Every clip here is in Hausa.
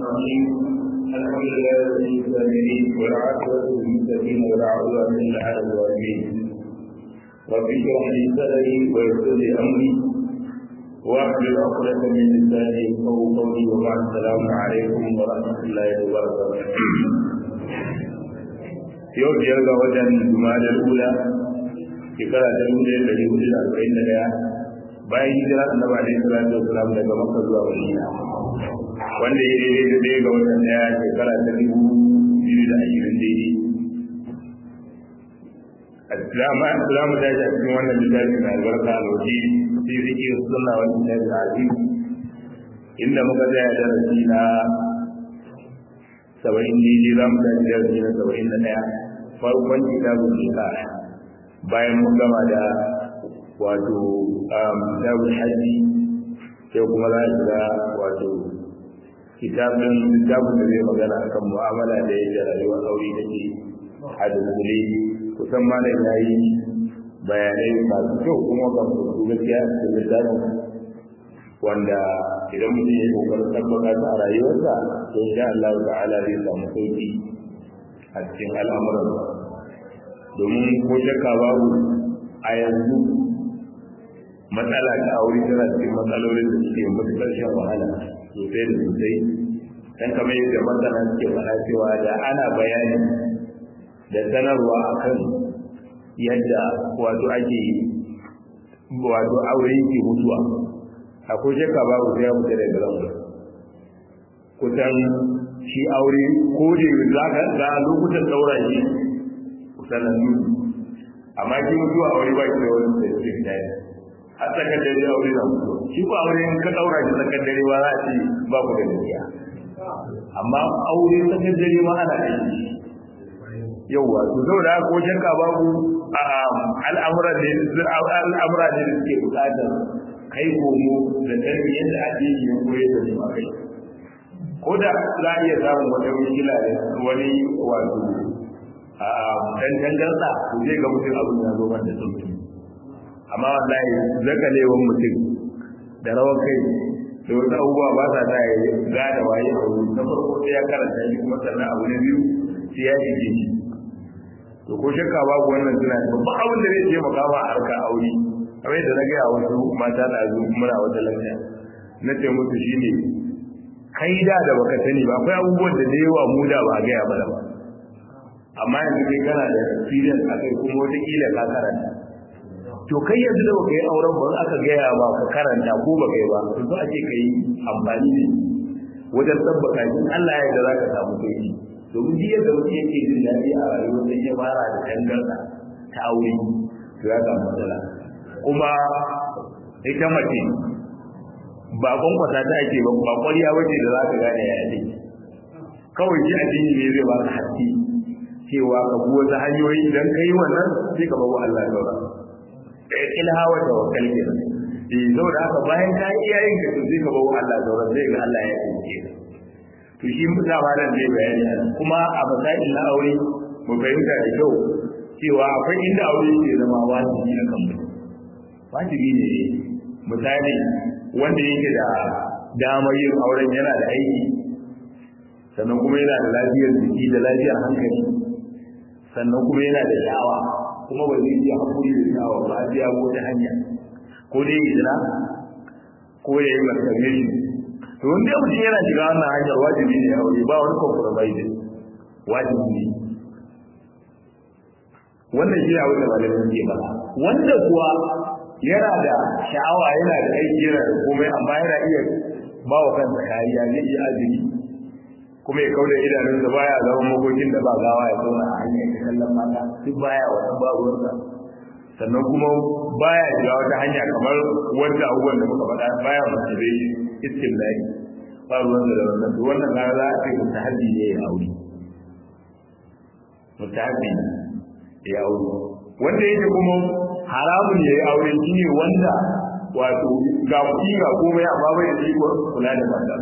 الرحيم الحمد لله رب العالمين والعاقبة للمتقين ولا عدوان إلا على الظالمين رب اشرح لي صدري ويسر لي أمري واحلل عقدة من لساني يفقهوا قولي وبعد السلام عليكم ورحمة الله وبركاته yau biyar ga watan jumadar ula shekara ta dubu ɗaya ɗari hudu da arba'in da ɗaya bayan hijira annabi alaihi salatu wasalam daga makka zuwa madina wanda ya daidai da ɗaya ga watan ɗaya shekara ta dubu biyu da ashirin daidai za mu tashi a cikin wannan littafi mai albarka alwaji fi zikir sunna wal kitab al-aziz inda muka tsaya darasi na saba'in daidai za mu tashi darasi na saba'in da ɗaya farkon kitabun nikah bayan mun gama da wato kitabun hajji sai kuma za su ga wato kitabun kitabun da zai magana akan mu'amala da yadda rayuwar aure take a dunkule kusan malam ya yi bayanai masu kyau kuma ga su gaskiya a cikin littafin wanda idan mutum ya kokarin tabbata ta a rayuwarsa to insha Allah ta'ala zai samu sauki a cikin al'amuran domin ko shakka babu a yanzu matsala ta aure tana cikin matsalolin da suke matuƙar shan wahala sosai da sosai dan kamar yadda masana suke faɗa cewa da ana bayani da sanarwa akan yadda wato ake wato aure yake mutuwa akwai shakka babu sai ya fita daga lafiya kusan shi aure ko da za ka ga lokutan daura shi sanannu amma shi mutuwa aure ba shi da wani specific time a tsakar dare aure na mutuwa shi ko aure in ka daura shi tsakar dare ba za a ce ba ku da gaskiya amma aure tsakar dare ma ana aiki yauwa to saboda haka ko shakka babu al'amura ne al'amura ne da suke buƙatar kai komo da sanin yadda addini ya koyar da su a kai ko da za a iya samun wata mishkila da wani wato a dan dangarsa to zai ga mutum abin ya zo da sauki amma wallahi zakalewan mutum da rawar kai da wasu abubuwa ba sa sa ya gane waye a wuri na farko sai ya karanta shi kuma sannan abu na biyu sai ya shige shi to ko shakka babu wannan suna da babban abin da zai taimaka ma a harkar aure kamar yadda na gaya wasu mata da zu muna wata lafiya na ce musu shine kai da da baka sani ba akwai abubuwan da da yawa mu da ba gaya ba da ba amma yanzu kai kana da experience akai kuma wata kila ka karanta to kai yanzu da baka yi auren ba aka gaya ba ka karanta ko baka yi ba to zo ake kai amfani da wajen tabbata in Allah ya yarda za ka samu sauki domin duk yadda mutum yake jin daɗi a rayuwar sai ya fara da tangarɗa ta aure to ya samu matsala kuma ita mace ba kwankwasa ta ake ba ba kwariya wace da za ka gane ya yi kawai shi addini ne zai ba ka haske cewa ka bi wasu hanyoyi idan ka yi wannan sai ka babu Allah saura ilhawa da wakal ke eh saboda haka bayan ka yi iyayen ka sai ka babu Allah saura sai ga Allah ya tsinke ka to shi mutum ma nan zai bayani kuma a masail na aure mu fahimta da kyau cewa akwai inda aure ke zama wajibi a kan mutum wajibi ne misali wanda yake da damar yin auren yana da aiki sannan kuma yana da lafiyar jiki da lafiyar hankali sannan kuma yana da sha'awa kuma ba zai iya haƙuri da sha'awa ba a biya ko ta hanya ko dai ya jira ko ya yi masturbation to wanda ya mutum yana shiga wannan hanyar wajibi ne aure ba wani compromise wajibi ne wannan shi a wata malamin ke ba wanda kuwa yana da sha'awa yana da aiki yana da komai amma yana iya ba wa kansa kariya zai iya azumi kuma ya kauda idanunsa baya zama makokin da ba gawa ya zauna a hanyar ta kallon mata duk baya wannan ba ruwansa sannan kuma baya shiga wata hanya kamar wanda abubuwan da muka faɗa baya masturbation istillahi ba ruwansa da wannan to wannan ga za a ce mutahabbi ne ya aure mutahabbi ya aure wanda yake kuma haramun ya yi aure shi ne wanda wato ga kuɗi ga komai amma bai da ikon kula da mata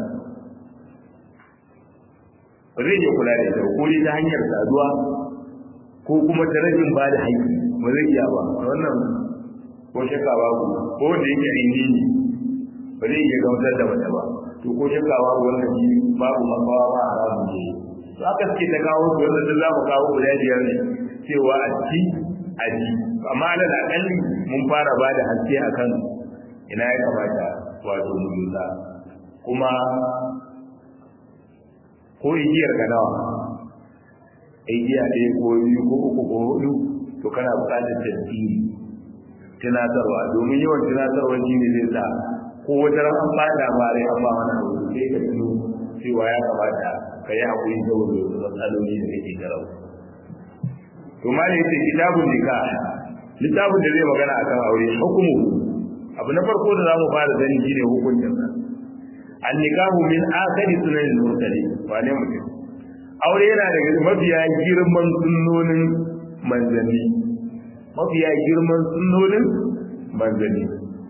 ba zai iya kula da ita ko ta hanyar saduwa ko kuma ta rashin ba da haƙƙi ba zai iya ba wannan ko shakka babu ko da yake ainihi ba zai iya gamsar da mace ba to ko shakka babu wannan shi babu makawa ba haramun ne to aka suke ta kawo su wanda da za mu kawo guda biyar ne cewa a ci a ji amma alal akalli mun fara ba da haske akan ina ya kamata wato mu lura kuma ko igiyar ka nawa igiya ɗaya ko biyu ko uku ko hudu to kana buƙatar tasiri tunatarwa domin yawan tunatarwa shi ne zai sa ko wata ran an bada ma rai an ba wani abu sai ka tuno cewa ya kamata ka yi haƙuri saboda wasu matsaloli da kake garau to ma da yake kitabun nikah littafin da zai magana akan aure hukumu abu na farko da zamu fara sani shine hukuncin sa an nikahu min akhiri sunan al-mursalin wane mutum aure yana daga mafiya girman sunnonin manzanni mafiya girman sunnonin manzanni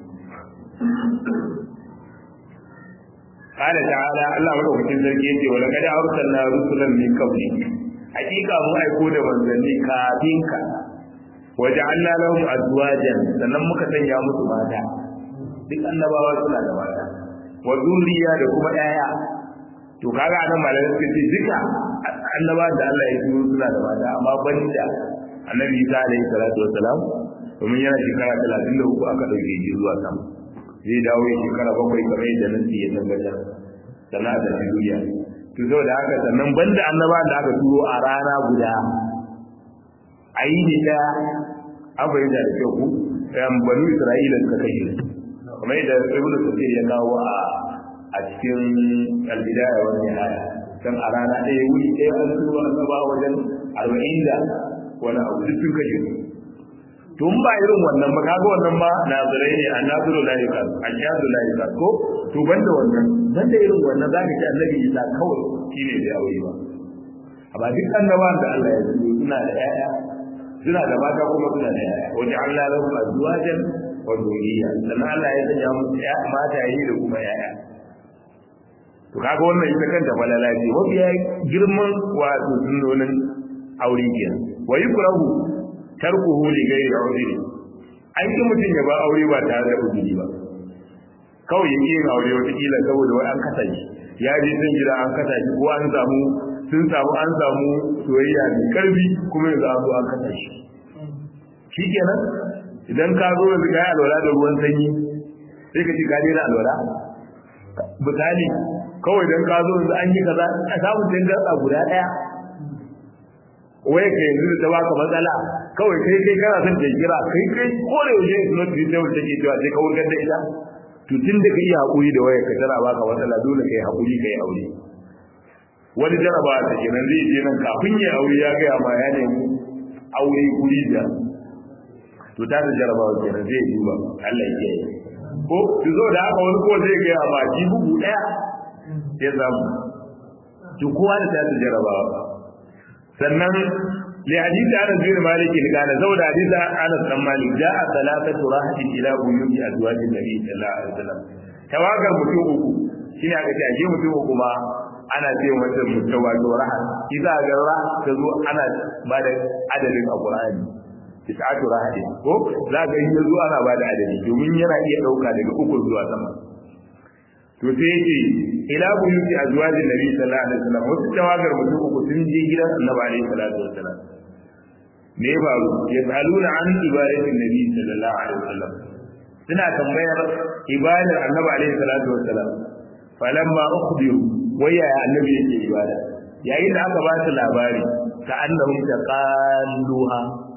قال تعالى الله madaukakin sarki yace wala kada arsalna rusulan min qabli hakika mu aiko da manzanni kafin ka waja'alna lahum azwajan sannan muka sanya musu mata duk annabawa suna da mata wa zuriya da kuma yaya to kaga anan malamai suka ce duka annaba da Allah ya turo suna da mata amma banda annabi Isa alaihi salatu wassalam domin yana shekara 33 aka dauke shi zuwa sama zai dawo ya shekara bakwai kamar yadda nasi ya tabbatar sana da duniya to saboda haka sannan banda annaba da aka turo a rana guda a yi ne ɗaya an fahimta da kyau ku yan banu isra'ila suka kashe su kamar yadda ibnu kasir ya kawo a a cikin albidaya wani haya dan a rana ɗaya wuri ɗaya an turo annaba wajen arba'in da wani abu duk sun kashe su tun ba irin wannan ba kaga wannan ma nazirai ne annazuru la yukas ashadu la yukas ko to banda wannan banda irin wannan zaka ci annabi Isa kawai shine da aure ba amma duk annabawan da Allah ya yi suna da yaya suna da mata kuma suna da yaya wajen Allah lahum azwajan wa dhurriyya sannan Allah ya sanya musu mata yi da kuma yaya to kaga wannan ita kanta falala ce mafiya girman wato sunnonin aure kenan wa yukrahu tarkuhu li ghairi udri an ki mutum ya ba aure ba tare da udri ba kawai ya yin aure wata kila saboda wai an kasa shi ya je sun gida an kasa shi ko an samu sun samu an samu soyayya mai karfi kuma yanzu an zo an kasa shi shikenan idan ka zo yanzu ka yi alwala da ruwan sanyi sai ka ci ka daina alwala misali kawai dan ka zo yanzu an yi kaza a samun dangar guda daya wai ka yanzu da ta baka matsala kawai kai kai kana son ta kira kai kai ko da yaushe is not reasonable take cewa sai ka wurgar da ita to tun da ka iya hakuri da waya ka tana baka matsala dole kai hakuri kai aure wani jaraba ta kenan zai je nan kafin ya aure ya ga ma ya nemi aure guri da to ta da jarabawa kenan zai duba Allah ya yi ko to zo da haka wani ko zai ga ma ji bugu daya ya samu to kowa da ta da jarabawa sannan li hadisi Anas bin Malik kana zawda hadisi Anas bin Malik ja'a thalathatu rahatin ila buyuti azwajin Nabi sallallahu alaihi wasallam tawagar mutum uku shine aka ce ashe mutum uku ma ana ce mata mutum wato raha idza ga raha ta zo ana ba da adadin alqur'ani tis'atu rahatin ko za ga in yazo ana ba da adadi domin yana iya dauka daga uku zuwa sama to sai yake ila buyuti azwajin nabi sallallahu alaihi wasallam wasu tawagar mutum uku sun je gidan annabi alaihi salatu wasallam me ya faru yasaluna an ibadatin nabi sallallahu alaihi wasallam suna tambayar ibadar annabi alaihi salatu wasallam falamma ukhbiru waya annabi yake ibada yayin da aka ba su labari ka annahum taqalluha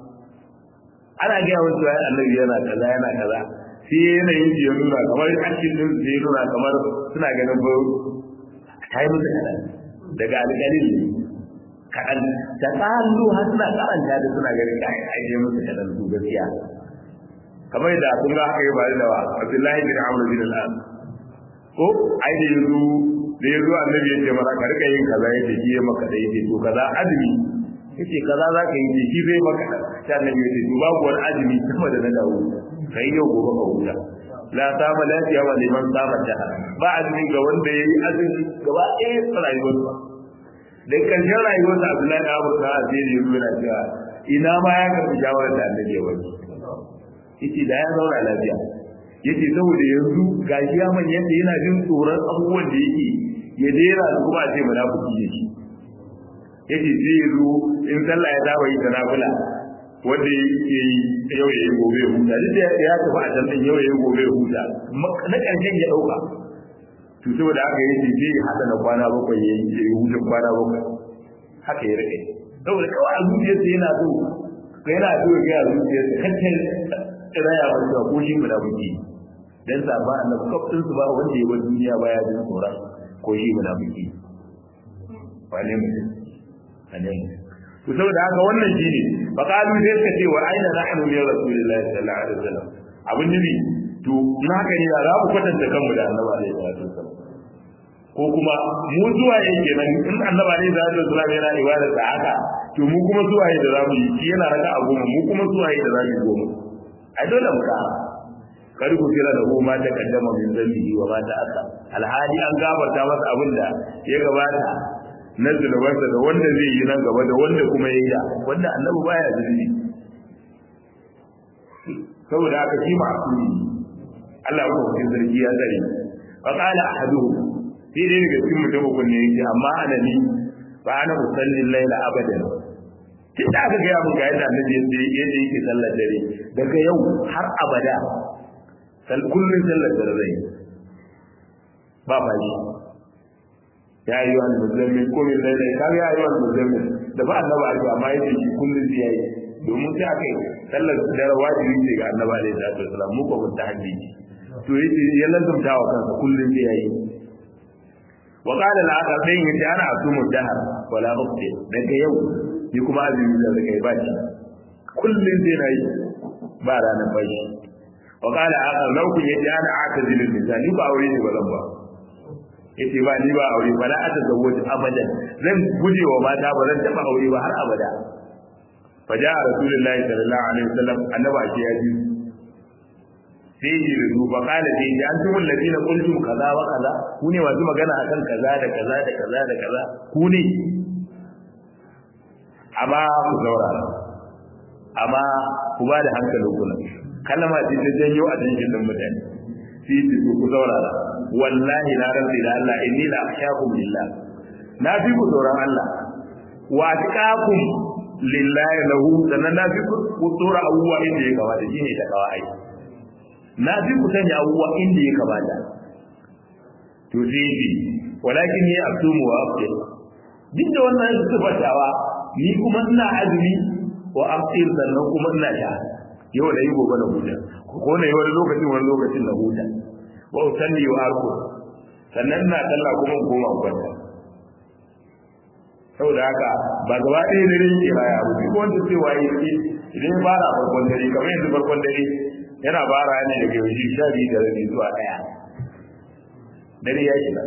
ana ga wasu annabi yana kaza yana kaza sai yanayin ya nuna kamar hakkin din su ya nuna kamar suna ganin ba ta yi musu kaɗan daga alƙalin ne kaɗan ta tsallu har suna karanta da suna ganin ka a yi musu kaɗan su gaskiya kamar da kun ga haka yi ba da wa abdullahi bin amr bin al-as ko ai da yanzu da yanzu annabi ya ce mara ka rika yin kaza yace shi ya maka da yace to kaza azumi yace kaza za ka yi shi zai maka sai annabi ya ce to babu wani azumi sama da na dawo kai yau gobe ka huta la sama lafiya wa liman sama ta ba azumi ga wanda yayi azumi gaba ɗaya rayuwar sa da karshen rayuwar sa Abdullahi da Abu Bakar sai ya yi yana cewa ina ma ya karbi shawarar da Annabi ya wani yace da ya zauna lafiya yace saboda yanzu gashi ya man yanda yana jin tsoron abubuwan da yake ya dera su kuma a ce munafiki ne shi yace zai zo in sallah ya saba yi ta nafila wanda yake yau ya yi gobe ya huta duk da ya tafi a can yau ya yi gobe ya huta na ƙarshen ya ɗauka to saboda haka yace zai hada na kwana bakwai ya yi hutun kwana bakwai haka ya rike saboda kawai a zuciyarsa yana so yana so ya ga zuciyarsa kacce raya wa cewa ko shi munafiki dan saba annabi kafin su ba wanda ya bar duniya baya jin tsoron ko shi munafiki wane mutum ane to saboda haka wannan shine fa qalu sai suka ce wa aina nahnu li rasulillahi sallallahu alaihi wasallam abin nabi to na haka ne za ku kwatanta kanmu da annabi alaihi wasallam ko kuma mu zuwa yake nan in annabi alaihi wasallam yana ibada da haka to mu kuma zuwa da zamu yi shi yana raka a goma mu kuma zuwa da zamu yi goma ai dole mu ka kar ku kira da ko ma ta kaddama min zambi wa ma ta aka alhali an gafarta masa abin da ya gabata na zunubansa da wanda zai yi nan gaba da wanda kuma ya yi da wanda annabi baya zunubi saboda haka shi ma'asumi Allah ko cikin sarki ya tsare fa qala ahaduhum sai dai daga cikin mutum kun ne yake amma ana ni fa ana usalli laila abadan tun da aka gaya mun ga yadda annabi yadda yadda yake sallar dare daga yau har abada sal kullun sallar dare zai ba fashi ya yi wani musulmi ko min laila ka ya yi wani musulmi da ba annaba ake amma yake shi kullun sai yayi domin sai aka yi sallar dare wajibi ce ga annaba alaihi salatu wasalam mu ko mutahabbi to yace ya lazumta wa kansa kullun sai yayi wa qala al-akhar dai yace ana asumu dahar wala uqti daga yau ni kuma azumi da kai ba shi kullun sai nayi ba ranar bashi wa qala akhar law kun yace ana atazilu nisa ni ba aure ne ba zan ba yace ba ni ba aure ba la atazawwaju abadan zan guje wa mata ba zan taba aure ba har abada faja rasulullahi sallallahu alaihi wasallam annaba ce ya ji sai ji da duba kala sai ji an tumul ladina qultum kaza wa kaza ku ne masu magana akan kaza da kaza da kaza da kaza ku ne amma ku saurara amma ku ba da hankalin ku nan kalma ce ta janyo a cikin din mutane sai ji ku saurara wallahi na rabbi da Allah inni la akhshakum lillah na fi ku tsoron Allah wa atqakum lillahi lahu sannan na fi ku tsora abubuwa inda ya kamata shine ta kawa ai na fi ku sanya abubuwa inda ya kamata to sai bi walakin ni asumu wa aftir duk da wannan sifatawa ni kuma ina azumi wa aftir sannan kuma ina sha yau da yi gobe na huta ko na yi wani lokacin wani lokacin na huta wa usalli wa arku sannan ina sallah kuma koma kwanta saboda haka ba gaba ɗaya dare yake baya abu duk wanda sai waye yake idan ya fara farkon dare kamar yanzu farkon dare yana fara ne daga yau sha biyu da rabi zuwa ɗaya dare ya shiga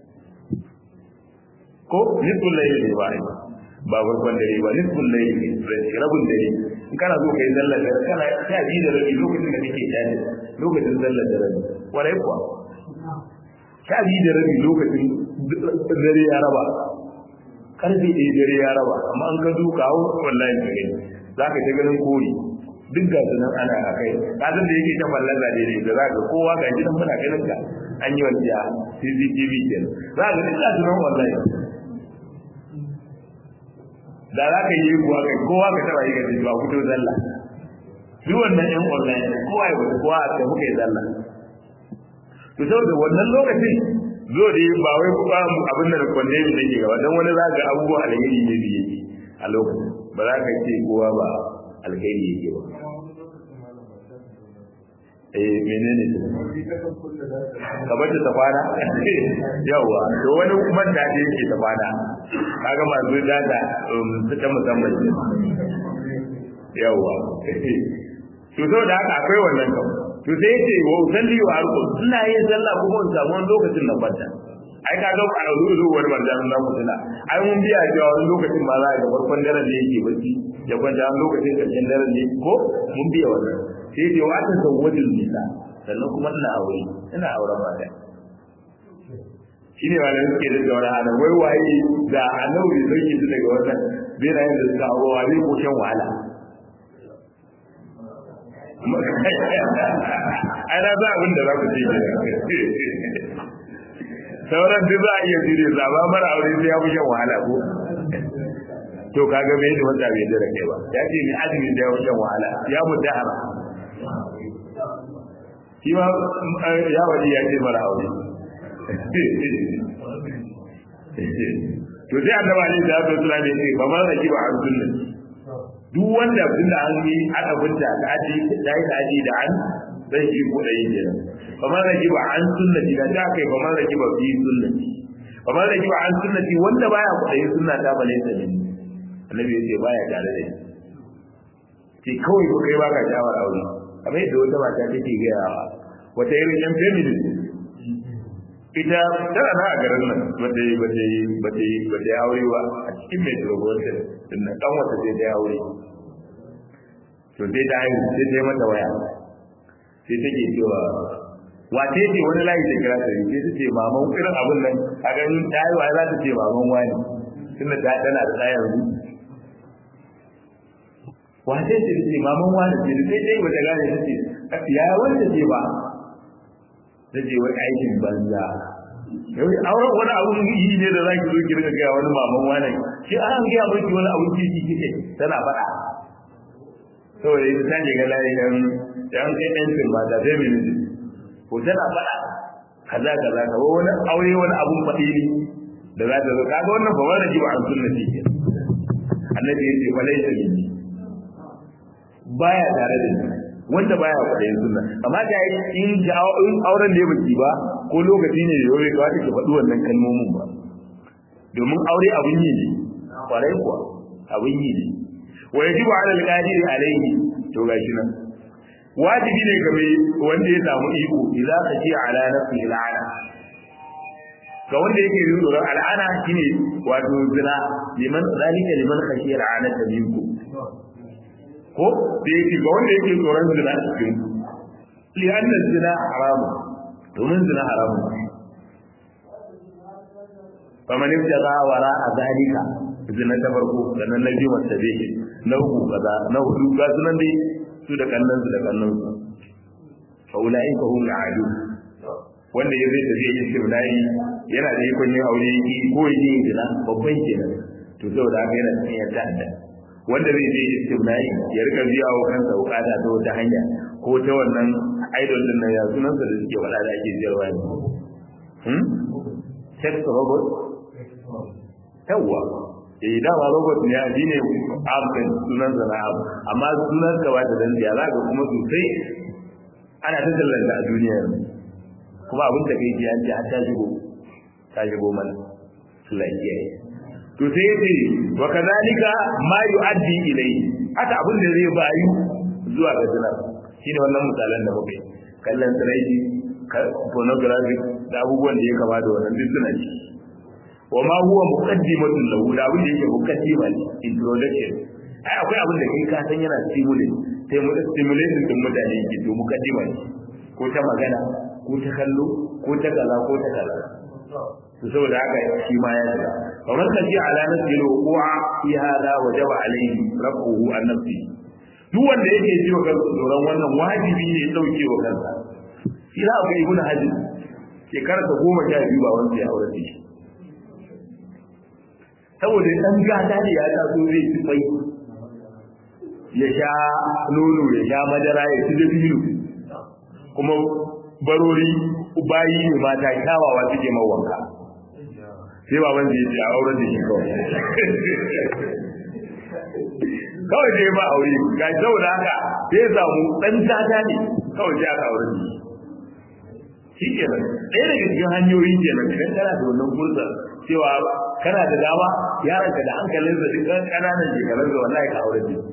ko nisfun layi ne ba ba farkon dare ba nisfun layi ne rabin dare in kana so kai sallar dare kana sha biyu da rabi lokacin da kake tashi lokacin sallar da rabi warai kuwa sha biyu da rabi lokacin dare ya raba karfe ɗaya dare ya raba amma an ka duka hau wallahi ka gani za ka ta ganin kori duk ga su nan ana a kai kasan da yake ta fallar da daidai da za ka kowa ga gidan muna ganin ka an yi wasiya cctv kenan za ka duk ga su nan wallahi da za ka yi kuwa kai kowa ka taba yi ga ba fito zalla duk wannan yan online kowa ya fito kowa a kai muka yi zalla to saboda wannan lokacin zo da ba wai kuma abin da kwande ne take gaba dan wani za ga abubuwa alheri ne da yake a lokacin ba za ka ce kowa ba alheri yake ba eh menene ka bace ta fara yawa to wani man da yake ta fara kaga masu dada su ta musamman yawa to so da haka akwai wannan kan to sai ce wa usalli wa arqu ina yin sallah kuma in samu wani lokacin na kwanta ai ka ga a ruzu wani manzan na mutuna ai mun biya cewa wani lokacin ba za ga farkon daren da yake bacci ya kwanta wani lokacin karshen daren ne ko mun biya wannan sai ce wa ta zawwajin nisa sannan kuma ina aure ina auren mata shine wanda suke da wani hana wai waye da annabi bai sauke su daga wannan bai da yin da suka aure wa zai ko shan wahala ana za abin da za ku ce ke sauran duk za a iya jire zaba mara aure sai ya fi shan wahala ko to kaga bai da wanda bai da kai ba ya ce ni azumi da ya fi shan wahala ya mutu hara shi ma ya wani ya ce mara aure to sai annaba ne da Allah sallallahu alaihi wasallam ba ma raki ba an sunna duk wanda tunda an yi aka bunta da aji da yi da aji da an zai yi ko da yin kenan ba ma raki ba an sunnati da ta kai ba ma raki ba fi sunnati ba ma raki ba an sunnati wanda baya kudayin sunna ta bale ta ne annabi yace baya tare da shi ke kawai ko kai baka shawar aure kamar yadda wata mata take gaya wata irin yan feminist ita tana na a garin nan bata yi bata yi bata yi bata yi aure ba a cikin mai turbuwanta inda dan wata sai ta yi aure to sai ta haihu sai ta yi mata waya sai take cewa wace ce wani layi da kira sai sai ta ce maman irin abun nan a ganin ta yi wa za ta ce maman wani tunda ta tana da ɗaya yanzu wace ce ta ce maman wani ce sai dai wata gane ta ce ya wanda ce ba ta ce wai aikin banza yau auren wani abun yi ne da za ki zo ki riga gaya wani maman wani shi an gaya miki wani abun ki kike tana faɗa saboda ita ta shiga layin yan yan kai yancin mata feminism ko tana faɗa kaza kaza ka wani aure wani abun faɗi ne da za ta zo kaga wannan ba wani jiwa an sunna ce annabi ya ce falai ta minni baya tare da ni wanda baya kwaɗayin sunna amma da in in auren da ya baki ba ko lokaci ne da yau kawai ke faɗi wannan kalmomin ba domin aure abun yi ne kwarai kuwa abun yi ne wa yajibu ala al-qadir alayhi to gashi nan wajibi ne ga mai wanda ya samu iko idza kaji ala nafsi al'ana ga wanda yake yin tsoron al'ana shine wato zina liman zalika liman khashiya al'ana taminku ko da yake ga wanda yake tsoron zina a cikin li anna zina haramu domin zina haramu faman ibtaga wara a zalika zina ta farko sannan na biyu wata bai na uku kaza na hudu ga sunan dai su da kannan su da kannan su fa ulai ka hum adu wanda ya zai tafi yin shibnai yana da ikon yin aure yi ko yin zina babban kenan to saboda haka yana cikin yadda da wanda zai je istimnai ya rika biya wa kansa bukata ta wata hanya ko ta wannan idol din nan ya sunan sa da suke wada da ake jiyarwa ne hmm sex robot yawa eh dama robot ne a shine abin sunan sa na abu amma sunan sa wata dan ya zaka kuma sosai ana ta tallanta a duniya kuma abin da kai ji an ji har ta shigo ta shigo mana Allah ya kiyaye to sai yace wa kadalika ma yu'addi ilayhi haka abin da zai bayu zuwa ga zina shine wannan misalan da muke kallon tsiraiji pornographic da abubuwan da ya kama da wannan duk suna ci wa ma huwa muqaddimatun lahu da abin da yake muqaddima ne introduction ai akwai abin da kai ka san yana stimulate sai mu stimulate din mutane yake to muqaddima ne ko ta magana ko ta kallo ko ta kaza ko ta kaza to saboda haka shi ma ya shiga kamar ka ji ala nafsi alwuqa fi hada wajaba alayhi rabbuhu an nafsi duk wanda yake ji wa kansa tsoron wannan wajibi ne dauke wa kansa shi za ga ibnu hajji shekara ta goma sha biyu ba wanda ya aure shi saboda dan gata da ya taso zai ci fai ya sha nono ya sha madara ya ci dabino kuma barori bayi ne mata kyawawa suke mawanka sai baban zai ce a auren da shi kawai kawai sai ba aure ga saboda haka sai samu dan tata ne kawai sai aka aure shi shi kenan ɗaya daga cikin hanyoyi kenan idan kana da wannan fursa cewa kana da dama yaranka da hankalinsa duk ƙananan shekarun da wallahi ka aure shi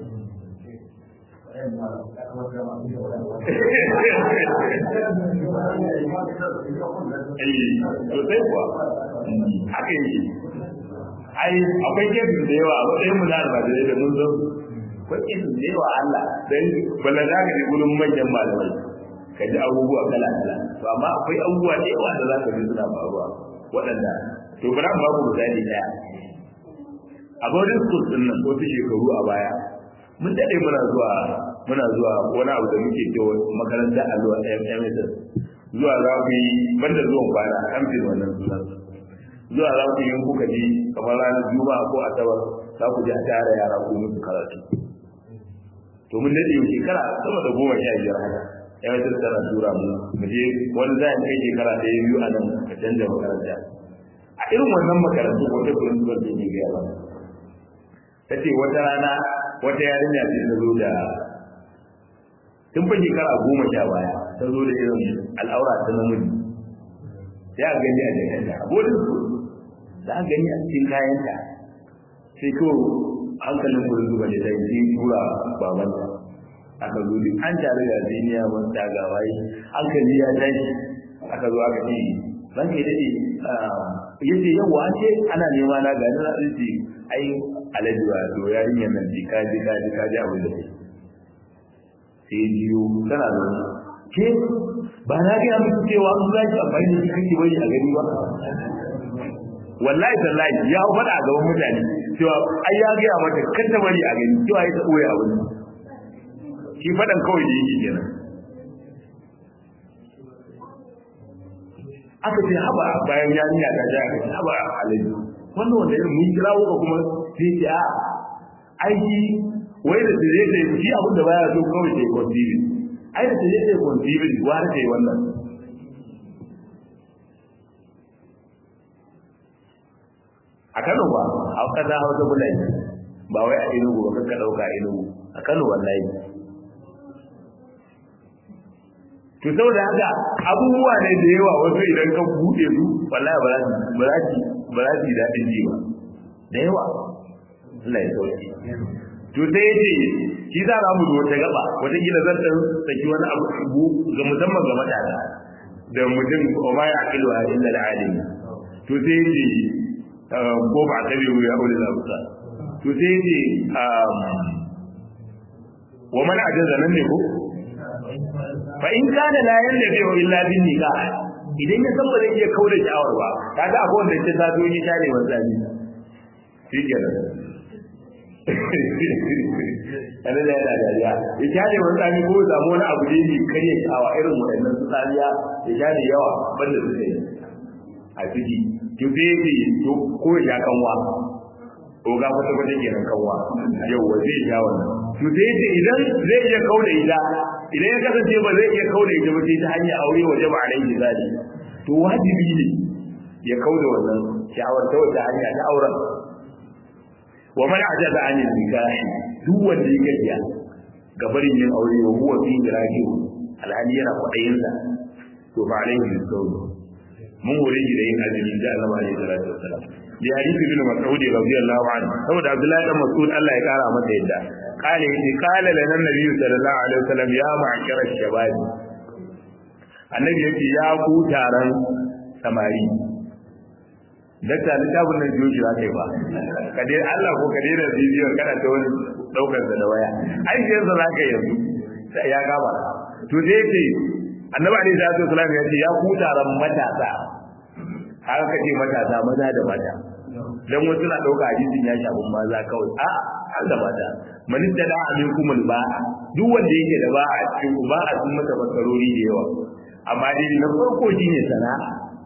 sosai kuwa haka yi ai akwai kesin da yawa a matsayin mu na almajirai da mun zan akwai kesin da yawa Allah dan bala za ka ji gurin manyan malamai ka ji abubuwa kala kala to amma akwai abubuwa da yawa da za ka ji suna faruwa waɗanda to bari mu baku misali daya a boarding school din nan wasu shekaru a baya mun daɗe muna zuwa muna zuwa wani abu da muke cewa makarantar alluwa MSS zuwa za ku yi banda zuwan kwana an fi wannan sunan zuwa za ku yi kuka ji kamar ranar juma'a ko asabar za ku ji a tara yara ku musu karatu to mun dade yau shekara sama da goma sha biyar haka ya wata tana tura mu mu je wani za kai shekara ɗaya biyu a nan ka canza makaranta a irin wannan makarantu wata principal da ke gaya ba ta ce wata rana wata yarinya ce ta zo da tun fa shekara goma sha baya ta zo da irin al'aura ta namiji sai a gani a jakanta a bodin su za a gani a cikin kayanta sai kawai hankalin kurin zuba da ta yi tura babanta aka zo duk an tare da ziniya mun ta ga waye hankali ya tashi aka zo aka ce ran kai dade yace yau wa ce ana nema na ga na ce ai alaji wa to yarinyar nan ji kaji kaji kaji abin da take sai biyu tana zo ke ba na ga miki cewa an zaki amfani da shi kake bari a gani ba wallahi tallahi ya faɗa a gaban mutane cewa ai ya gaya mata kar ta bari a gani cewa ya ta ɓoye a wani shi faɗan kawai da yake kenan aka ce haba bayan yarinya ta ja aka ce haba alaji wannan wanda irin mun kira ka kuma sai ce a ai shi wai da tare da shi abin da baya so kawai sai conceiving ai da tare da conceiving gwara ce wannan a Kano ba a kaza Hausa bulai ba wai a Enugu ba kanka dauka a Enugu a Kano wallahi to saboda haka abubuwa ne da yawa wasu idan ka bude su wallahi ba za su ba za su ba za su daɗin ji ba da yawa Allah ya sauke to sai yace shi za mu zo wata gaba wata gida zan dan saki wani abu ga musamman ga matasa da mutum o ma ya akilu illa al-alim to sai yace ko ba ta biyu ya aure zabuta to sai ce wa man ajaza nan ne ko fa in kana la yanda bi illa bin nikah idan ya san ba zai iya kaura shawar ba kaga akwai wanda ce ta zo ni tare wa zabi shikenan kana da yana dariya ya tare wa zabi ko da wani abu ne ne kare shawa irin waɗannan su tsariya ya tare yawa banda su sai a ciki to sai ce to ko ya kanwa to ga kwata kwata kenan kanwa yau wa zai ja wannan to sai ce idan zai iya kauna ita idan ya kasance ba zai iya kauna ita ba sai ta hanyar aure waje ba alaihi zali to wajibi ne ya kauna wannan shawar ta wata hanya ta auren wa man ajaza an nikah duk wanda ya gajiya ga barin yin aure wa huwa fi raji alhali yana kwadayin sa to ba alaihi zali mun hore shi da yin azumi da Allah alaihi salatu wassalam bi hadisi bin mas'ud radiyallahu anhu saboda Abdullahi dan Mas'ud Allah ya kara masa yadda kale yace kala lana nabi sallallahu alaihi wasallam ya ma'ashara shabab annabi yace ya ku taron samari dakta littafin nan joji za ka yi ba ka dai Allah ko ka daina bidiyon kana ta wani daukar da waya ai sai yanzu za ka yanzu ya gaba to dai yace annabi alaihi salatu wasallam ya ce ya ku taron matasa haka kace matasa maza da mata dan wasu na dauka hadisin ya shafi maza kawai a har da mata man tada aminkum ba duk wanda yake da ba a cikin ba a sun mata basarori da yawa amma dai na farko shine sana'a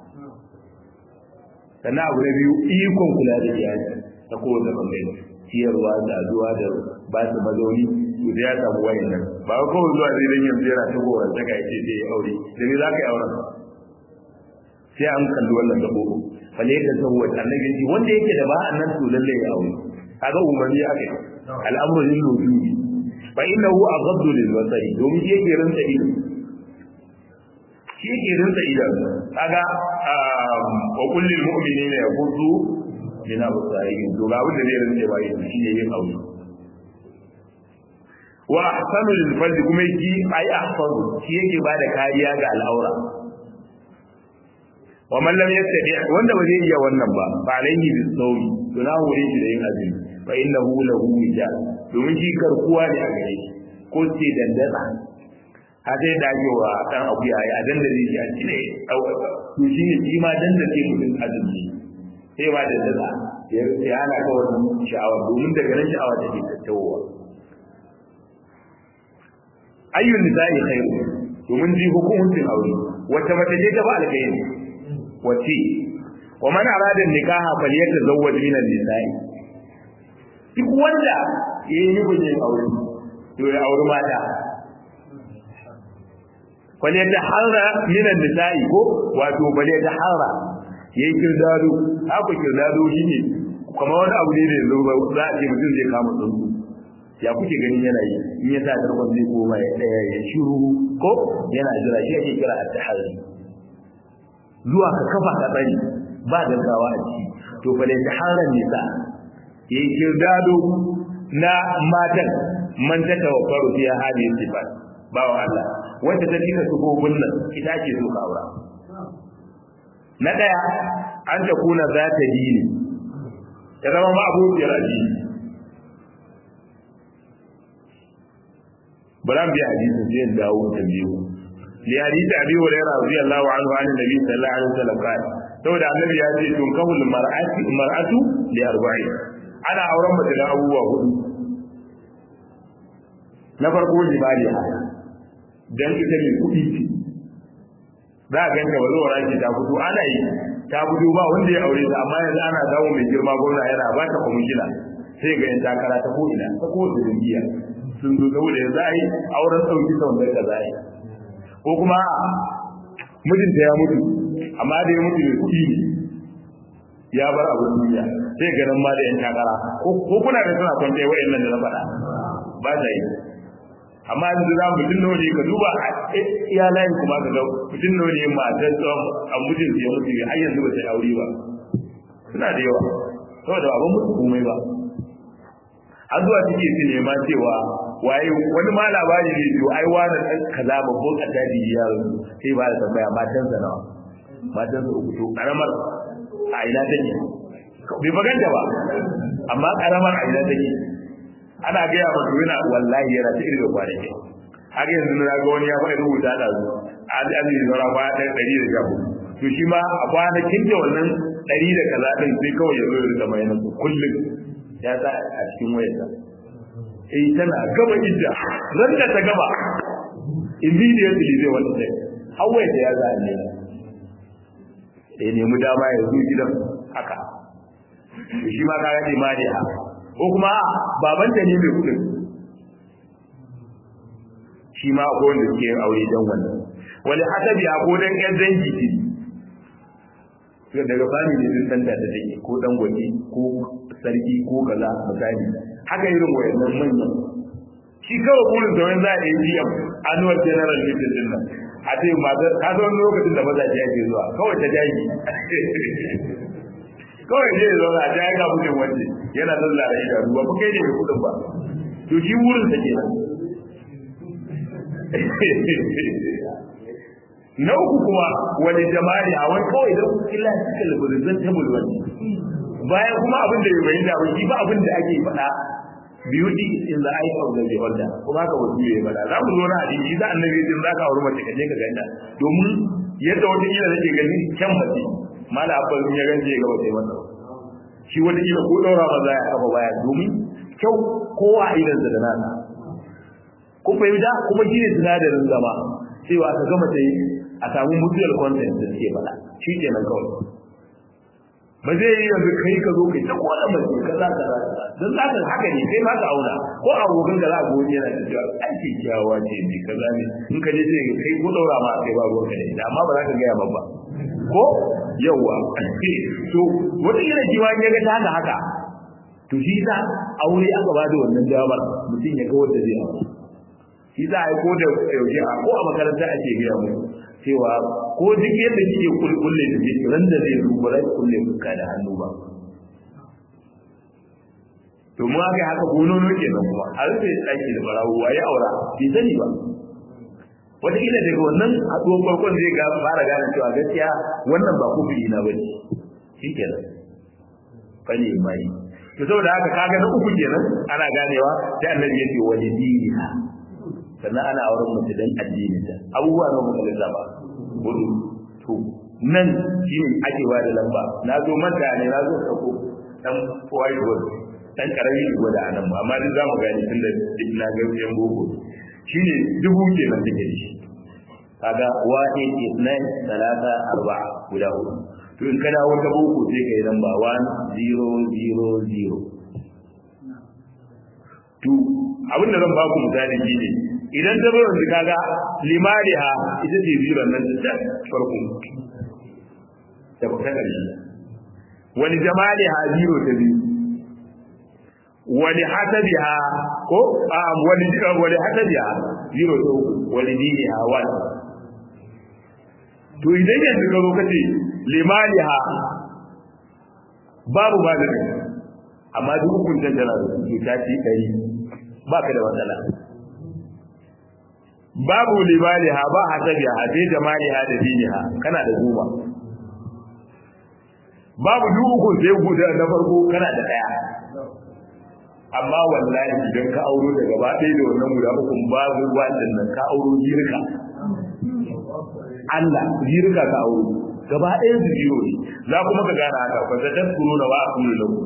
sannan abu na biyu ikon kula da iyali ta kowane bangare ciyarwa da zuwa da ba su mazauni to da ya samu wayan nan ba kawai zuwa zai dan yanzu yana ta goran ta kai ce sai ya aure da ne za ka yi auren sai an kalli wannan gabo fale ka tawwa annabi ji wanda yake da ba annan to lalle ya aure kaga umarni aka yi al'amru lil wujudi fa innahu aghaddu lil basari domin shi yake rinsa ido shi yake rinsa ido kaga wa kullil mu'minina yaghuddu min absarihim to ga abin da zai rinsa ba shi ne yin aure wa ahsanu lil fardi kuma yake ai ahsanu shi yake bada kariya ga al'aura wa man lam yastadi wanda ba zai iya wannan ba fa alayhi bis sawmi to na hore shi da yin azumi fa innahu lahu wijal domin shi garkuwa ne a gare shi ko ce dandana haka da ake wa dan akuya a dandare shi a cire to shi ne shi ma dandake mutum azumi sai ma dandana ya hana ka wannan sha'awa domin daga nan sha'awa take tattawowa ayyun nisa'i khairu domin ji hukuncin aure wacce mace ce ta ba alkhairi wacce wa man arada nikaha falyatazawwaj min an-nisa'i duk wanda yayi nufin aure to ya aure mata falyataharra min an-nisa'i ko wato falyataharra yayi kirdado haka kirdado shine kamar wani abu ne da yanzu za a ce mutum zai kama tsuntsu ya kuke ganin yana yi in ya sa tarkon zai koma ya tsaya ya shiru ko yana jira shi ake kira at-tahari zuwa ka kafa ka tsari ba gaggawa a ciki to fa da taharan nisa yayi kirdado na matan man ta tawaffaru fiya hadhihi sifat bawa Allah wanda ta cika su gobin nan ita ce so ka aura na daya an ta kuna za ta dini ya zama ma abokiyar addini bari an biya hadisin sai in dawo ta biyu li hadisi abi hurairah radiyallahu anhu an nabi sallallahu alaihi wasallam qala saboda annabi ya ce tun kahul mar'ati mar'atu li arba'in ana auren mace da abubuwa hudu na farko limaliya dan ita ne kudi ce za a ganta ba zuwa raki ta fito ana yi ta fito ba wanda ya aure ta amma yanzu ana samu mai girma gwamna yana ba ta kwamishina sai ga yan takara ta ko'ina ta kowace jam'iyya sun zo saboda yanzu a yi auren sauki sau da za a yi ko kuma mijinta ya mutu amma da ya mutu mai kuɗi ne ya bar abin duniya sai ganin ma da yan takara ko kuna da suna kwanta wa'in nan da na faɗa ba ta yi amma yanzu za mu mutum nawa ne ka duba a iya layin kuma ka ga mutum nawa ne matar tsawon a mijin ya mutu har yanzu ba ta yi aure ba suna da yawa saboda ba mutu komai ba har zuwa suke su nema cewa waye wani ma labari ne to ai wani dan kaza babban adadi ya sai ba da tambaya matan sa nawa matan sa uku to karamar a ina take bai baganta ba amma karamar a ina take ana gaya masa yana wallahi yana ta irin kwanaki har yanzu na ga wani ya faɗi rubuta da su an an yi zara ba ɗaya ɗari da shafu to shi ma a kwanakin da wannan ɗari da kaza ɗin sai kawai ya zo ya rika bayanan su kullum ya sa a cikin wayarsa eh tana gaba idda ran da ta gaba immediately zai wani sai har wayarsa ya za a ne ya nemi dama ya zo gidan haka shi ma kaga imani ha ko kuma babanta ne mai kudin shi ma akwai wanda suke yin aure dan wannan wani hasabi a ko dan yan dangi ce daga family din san da take ko dan gwaji ko sarki ko kaza misali haka irin wayannan manyan shi kawai burin da wani za a yi biyan annual general meeting din nan a ce mazar ka zo lokacin da mazaje yake zuwa kawai ta jaji kawai ne ya zauna ta yaga mutum wanda yana zalla da idanu ba kai ne mai kudin ba to shi wurin sa kenan na uku kuma wani jama'i a wani kawai don illa suka labarin tabul wani bayan kuma abin da bai da ba shi ba abin da ake faɗa beauty is in the eye of the beholder kuma ka wasu ya faɗa za mu zo na hadisi da annabi din za ka auri mace ka je ka ganta domin yadda wata kila nake ganin kyan mace mala abba ya gance ya gaba sai masa shi wata kila ko daura ba za ya kafa baya domin kyau kowa a idan da nasa ko fahimta kuma shi ne sinadarin zama cewa ka gama ta a samu mutual content da suke faɗa shi ke nan kawai ba zai yi yanzu kai ka zo kai ta kowane mace ka za ka don za ka haka ne kai ma ka auna ko abokan da za a goyi yana da cewa aiki kyawawa ce ne ka zane in ka je sai kai ko daura ma kai ba ruwan ka ne amma ba za ka gaya ba ko yawa to wata yana jiwa ya ga ta haka haka to shi za aure aka ba da wannan damar mutum ya ga wanda zai aure shi za a yi ko da yaushe a ko a makaranta ake gaya mu cewa ko duk yadda kike kulkulle da jiki ran da zai duba rai kulle fuska da hannu ba to mu aka haka gonono kenan kuma a rufe tsaki da barawo waye aura bai sani ba wataƙila daga wannan haɗuwar farkon zai ga fara gane cewa gaskiya wannan ba kufuri na bane shi kenan fali mai to saboda haka kaga na uku kenan ana ganewa sai annabi ya ce wani diniha sannan ana auren mace dan addinin ta abubuwa na mutum da ba gudu to nan shine ake ba da lamba na zo manta ne na zo sako dan white word dan karami gwada anan ba amma duk zamu gani tunda duk na ga yan boko shine dubu kenan take da shi kaga wahid isnan talata arba'a guda hudu to in kana wata boko sai kai lamba 1000 to abin da zan ba ku misali shine idan ta zo yanzu kaga limaliha ita ce zero nan ta farko da ba ta karshe wani jamaliha zero ta biyu wani hasabiha ko a wani wani hasabiha zero ta uku wani diniha one to idan yanzu ka zo ka ce limaliha babu magani amma duk hukuncin tana da su ta ci ɗari ba ka da matsala babu limaliha ba hasabiha sai jamaliha da diniha kana da goma babu duk hukun sai guda na farko kana da ɗaya amma wallahi idan ka auro da gaba ɗaya da wannan guda uku babu wannan nan ka auro jirka Allah jirka ka auro gaba ɗaya su jiro ne za kuma ka gane haka fa ta taskuru na wa aqulu lahu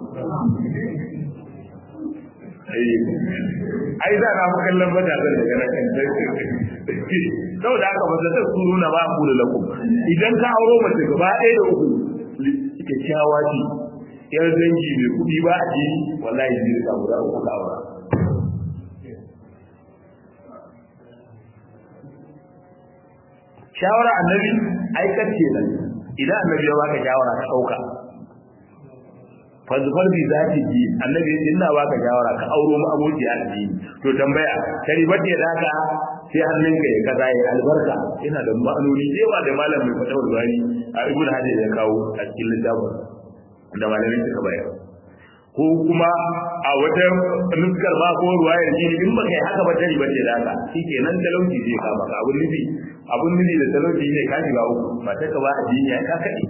ai za na fi kallon matasan daga nan kan saboda haka fa ta taskuru na wa aqulu lakum idan ka auro mace gaba ɗaya da uku kyakkyawa ce yar dangi mai kuɗi ba a ji wallahi jirka guda uku ka aura shawara annabi aikar ce nan idan annabi ya baka shawara ka dauka fazfar bi za ta ji annabi ya ce ina baka shawara ka auro mu aboki a ji to tambaya kari bace da ka sai hannun ka ya kaza ya albarka yana da ma'anoni yawa da malam mai fatawar bani a ibnu hajar ya kawo a cikin littafin da malamin suka bayar ko kuma a wata nuskar ba ko ruwayar jini in baka yi haka ba tari bace da haka shikenan talauci zai kama ka abun nufi abun nufi da talauci ne ka shiga uku ba ta ka ba a jini ya ka kaɗe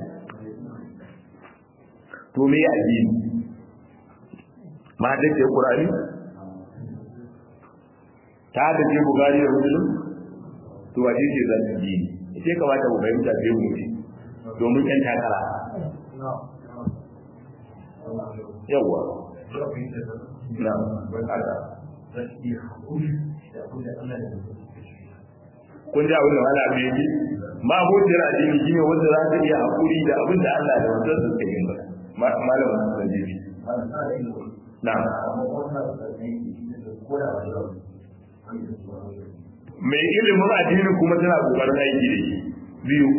to me ya addini ma da ce qur'ani ta da ce bugari da muslim to waje ce zan ji sai kamata mu fahimta sai mu ci domin yan takara yawa na haka kun ji abin da wala bai yi ma hujjar addini shine wanda za ta iya hakuri da abin da Allah da wanzar su yi ba malamin sanjibi na mai ilimin addini kuma tana kokarin aiki da shi biyu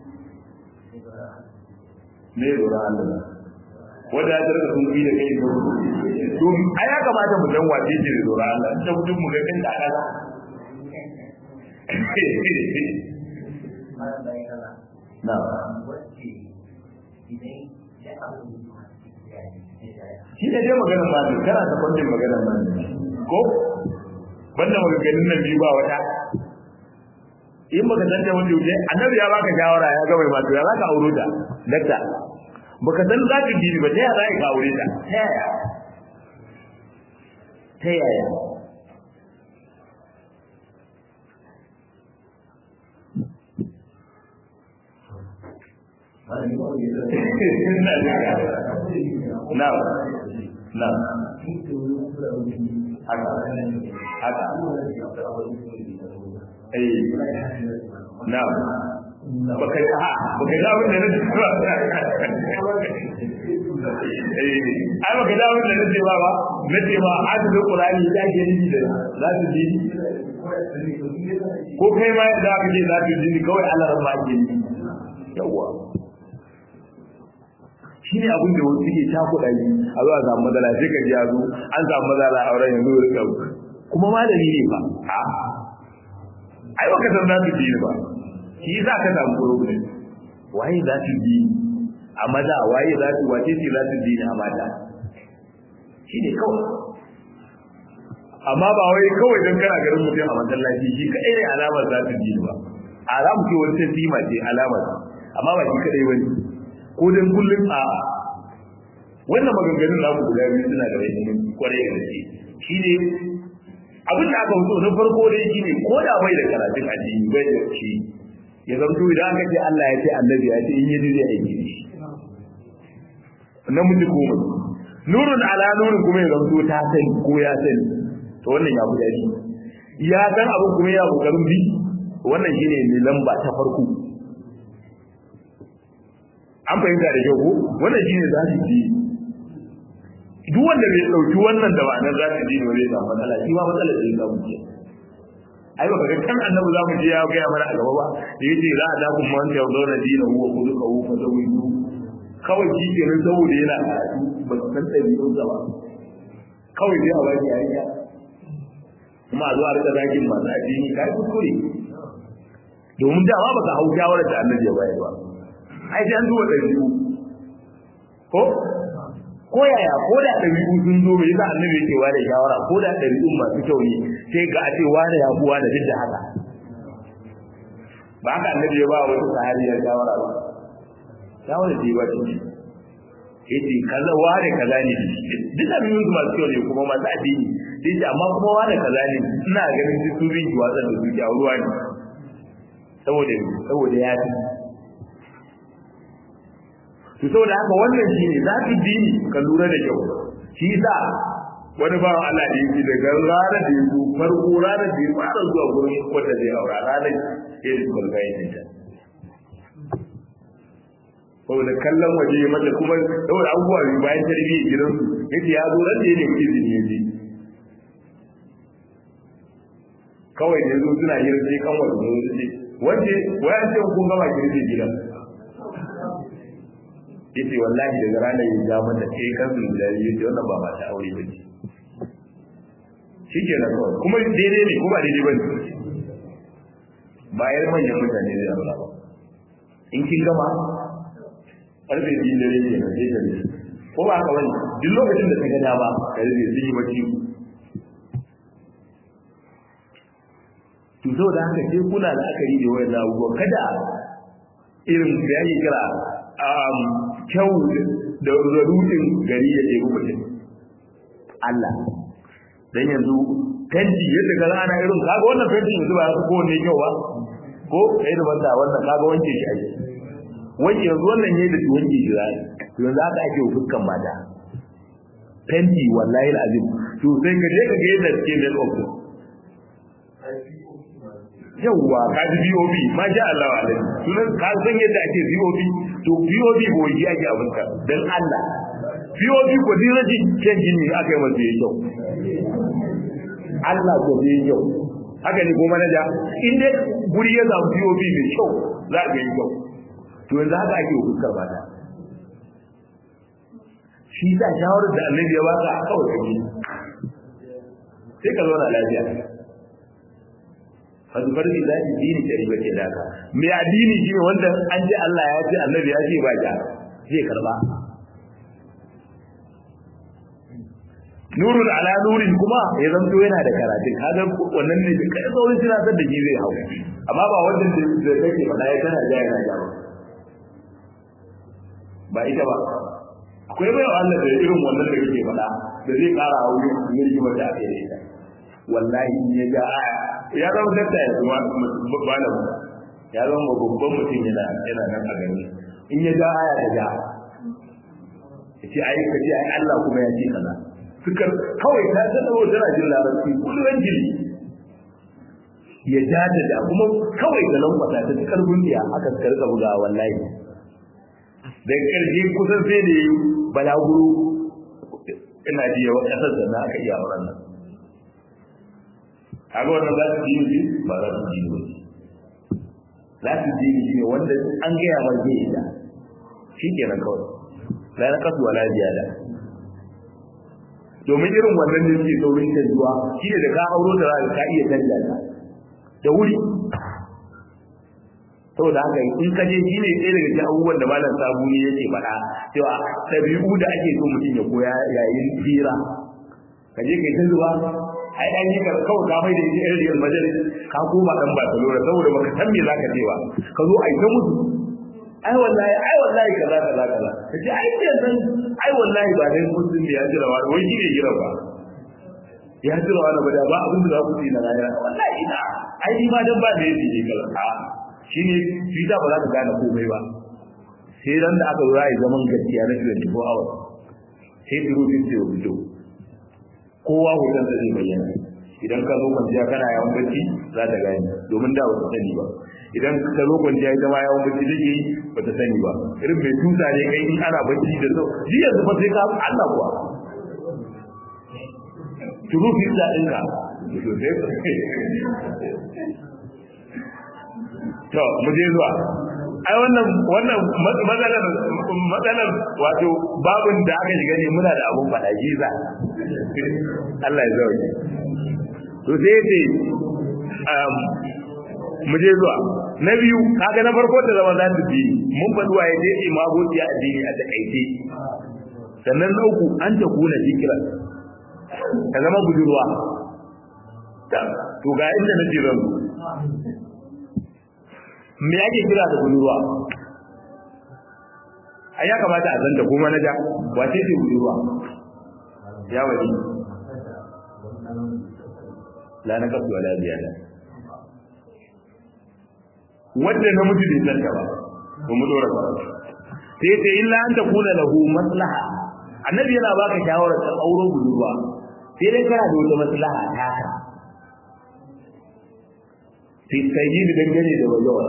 ne lura Allah wanda ya tarka sun da kai da to ai ya kamata mu dan wace ce da lura Allah ta mutum mu ga kin da aka na shi ne dai maganar malin kana ta kwanjin maganar malin ko banda maganganun nan biyu ba wata in baka san da wanda yake annabi ya baka shawara ya ga mai ma to ya zaka auro ta dakta baka san za ka gini ba ta yaya za ka aure ta ta yaya ta yaya Na'am. Na'am. Haka. Haka. Eh. Na'am. Baka ha, baka ga abin da nake ba. Eh, ai baka ga abin da nake ba ba. Nace ba hadu Qur'ani da ke ni da za su ji. Ko kai ma da aka ce za su ji kawai Allah ran ma ke ni. Yawwa. shi ne abin da wasu ke cakuɗa yi a zuwa samu matsala sai ka ji yazo an samu matsala a auren yanzu da kyau kuma malami ne ba a ai baka san za su ji ba shi za ka samu problem waye za su ji a maza waye za su wace ce za su ji a mata shi ne kawai amma ba wai kawai don kana garin mutum a masallaci shi kaɗai ne alamar za su ji ba alamu ce wani tasima ce alamar amma ba shi kaɗai wani ko dan kullum a wannan maganganun namu guda biyu suna da wani kwarai da gaske shine abin da aka fito na farko dai shine ko da bai da karatun addini bai da shi ya zanto idan aka ce Allah ya ce annabi ya ce in yi zai aiki da shi namiji ko mace nurun ala nurun kuma ya zanto ta sani ko ya sani to wannan ya fi daɗi ya san abin kuma yana kokarin bi wannan shine mai lamba ta farko an fahimta da kyau ko wannan shine za su ji duk wanda bai dauki wannan da ma'anar za su ji ne zai samu matsala shi ma matsalar da ya samu ke ai baka ga kan annabi za mu je ya ga mana a gaba ba da yace za a daku man ta zauna dina huwa kuduka hu fa zawidu kawai shi ke nan saboda yana karatu ba su san ɗabi'un sa ba kawai dai a baki yarinya kuma a zo a rika zagin masu addini kai kuskure domin dama baka hau shawarar da annabi ya bayar ba ai sai an duba ɗabi'u ko ko yaya ko da ɗabi'u sun zo bai yasa annabi yake ware shawara ko da ɗabi'un masu kyau ne sai ga a ce ware ya kuwa da duk da haka ba haka annabi ya ba wa wata sahabiyar shawara ba shawara ce ba ce yace kaza ware kaza ne duk ɗabi'un su masu kyau ne kuma masu addini sai ce amma kuma ware kaza ne ina ganin duk su bin kiwa da su a ruwa ne saboda saboda ya fi to saboda haka wannan shine za ki dini ka lura da kyau shi yasa wani ba Allah da yake daga ranar da yake farko ranar da ya fara zuwa gurin wanda zai aura ranar ya yi kulga yin ta saboda kallon waje ya mata kuma saboda abubuwa ne bayan tarbiyyar gidansu yake ya zo ran da ya nemi izini ya je kawai da zo suna yin sai kan wani ne wanda wayan ce kun gama girbe gidan yace wallahi daga ranar yin ja mata sai kan su da yace wannan ba mata aure ba ce shike na kawai kuma daidai ne kuma daidai bane bayar manyan mutane da Allah ba in kin gama karfe biyu da yake na sai ka ko ba ka wani duk lokacin da ka ga dama ka rage sun yi bacci to zo da haka sai kuna da akari da wayan abubuwa kada irin da yake kira kyau da rudin gari ya ɗebi mutum Allah dan yanzu fenti yadda ka ana irin kaga wannan fenti yanzu ba ko ne kyau ba ko kai da banda wannan kaga wanke shi ake wanke yanzu wannan yayi da wanke shi zai to yanzu aka ake fuskan mata fenti wallahi alazim to sai ka je ka ga yadda suke make up yawwa ka ji BOB ma sha Allah wa alaihi sunan ka san yadda ake BOB to BOB boyi ake abin ka dan Allah BOB ko din raji kan jini aka yi masa yayi kyau Allah ko yayi kyau haka ne ko manaja in dai guri ya samu BOB mai kyau za ka yi kyau to yanzu haka ake fuskar mata shi da shawarar da annabi ya baka kawai kake sai ka zauna lafiya fazufar bi za ki dini ta riba ke daka mai addini shi ne wanda an ce Allah ya ce annabi ya ce ba ja zai karba nurun ala nurin kuma ya zanto yana da karatu kaga wannan ne da kai saurin tunatar da shi zai hau amma ba wannan da kake faɗa ya tana ja yana ja ba ba ita ba akwai bai Allah da irin wannan da kake faɗa da zai ƙara hauri ne rigimar da ake da ita wallahi in ya ga aya ya zama dakta ya zama malamu ya zama babban mutum yana yana nan a gani in ya ga aya da ja ya ce ai ka ce ai Allah kuma ya ce kaza suka kawai ta ta dawo tana jin larabci kullum jili ya ja da da kuma kawai da lambata ta ta karbun diya aka suka rika buga wallahi da karshe kusan sai da yi balaguro ina ji yawa kasar da na aka iya auren nan kaga wannan za su ji ne ba za su ji ne za su ji ne wanda an gaya mar zai yi da shi kenan kawai la na kasu wala ziyada domin irin wannan da suke saurin canjuwa shi ne da ka auro da za ka iya canja ta da wuri saboda haka in ka je shi ne ɗaya daga cikin abubuwan da malam sabuni yake faɗa cewa ɗabi'u da ake so mutum ya koya yayin hira ka je kai ta zuba ai dan yi kawai ka mai da ita irin Real Madrid ka koma dan Barcelona saboda baka san me zaka ce ba ka zo ai ta mutu ai wallahi ai wallahi kaza kaza kaza kace ai ce san ai wallahi ba dai mutum da ya jira wa wai shi ne jira ba ya jira wa ba da ba abin da za ku ci na rayuwa wallahi ina ai ni ma dan ba da yake kala a shine fita ba za ka gane komai ba sai ran da aka zo ai zaman gaskiya na 24 hours sai turu din sai fito kowa hoton da zai bayyana idan ka zo kwanciya kana yawan bacci za ta gane domin da ba ta sani ba idan ka zo kwanciya ita ma yawan bacci take yi ba ta sani ba irin mai tusa ne kai in ana bacci da sau ji yanzu fa sai ka Allah kuwa turu fi da ɗinka to mu je zuwa ai wannan wannan matsalar matsalar wato babin da aka shiga ne muna da abun faɗa jiza Allah ya zauke to sai ce um mu je zuwa na biyu kaga na farko da zama za ta bi mun faɗi wa yaje imamoti a addini a takaice sannan na uku an ta kuna zikira ka zama budurwa to ga inda nake zan me ake kira da budurwa a ya kamata a zanta kuma na ja wace ce budurwa ya wani la na kasu wala biya da wadda na mutu bai zanta ba ba mu dora ba sai sai illa an ta kula lahu maslaha annabi yana baka shawarar ta auro budurwa sai dai kana da wata maslaha ta ka fi sayyid dangane da wajawa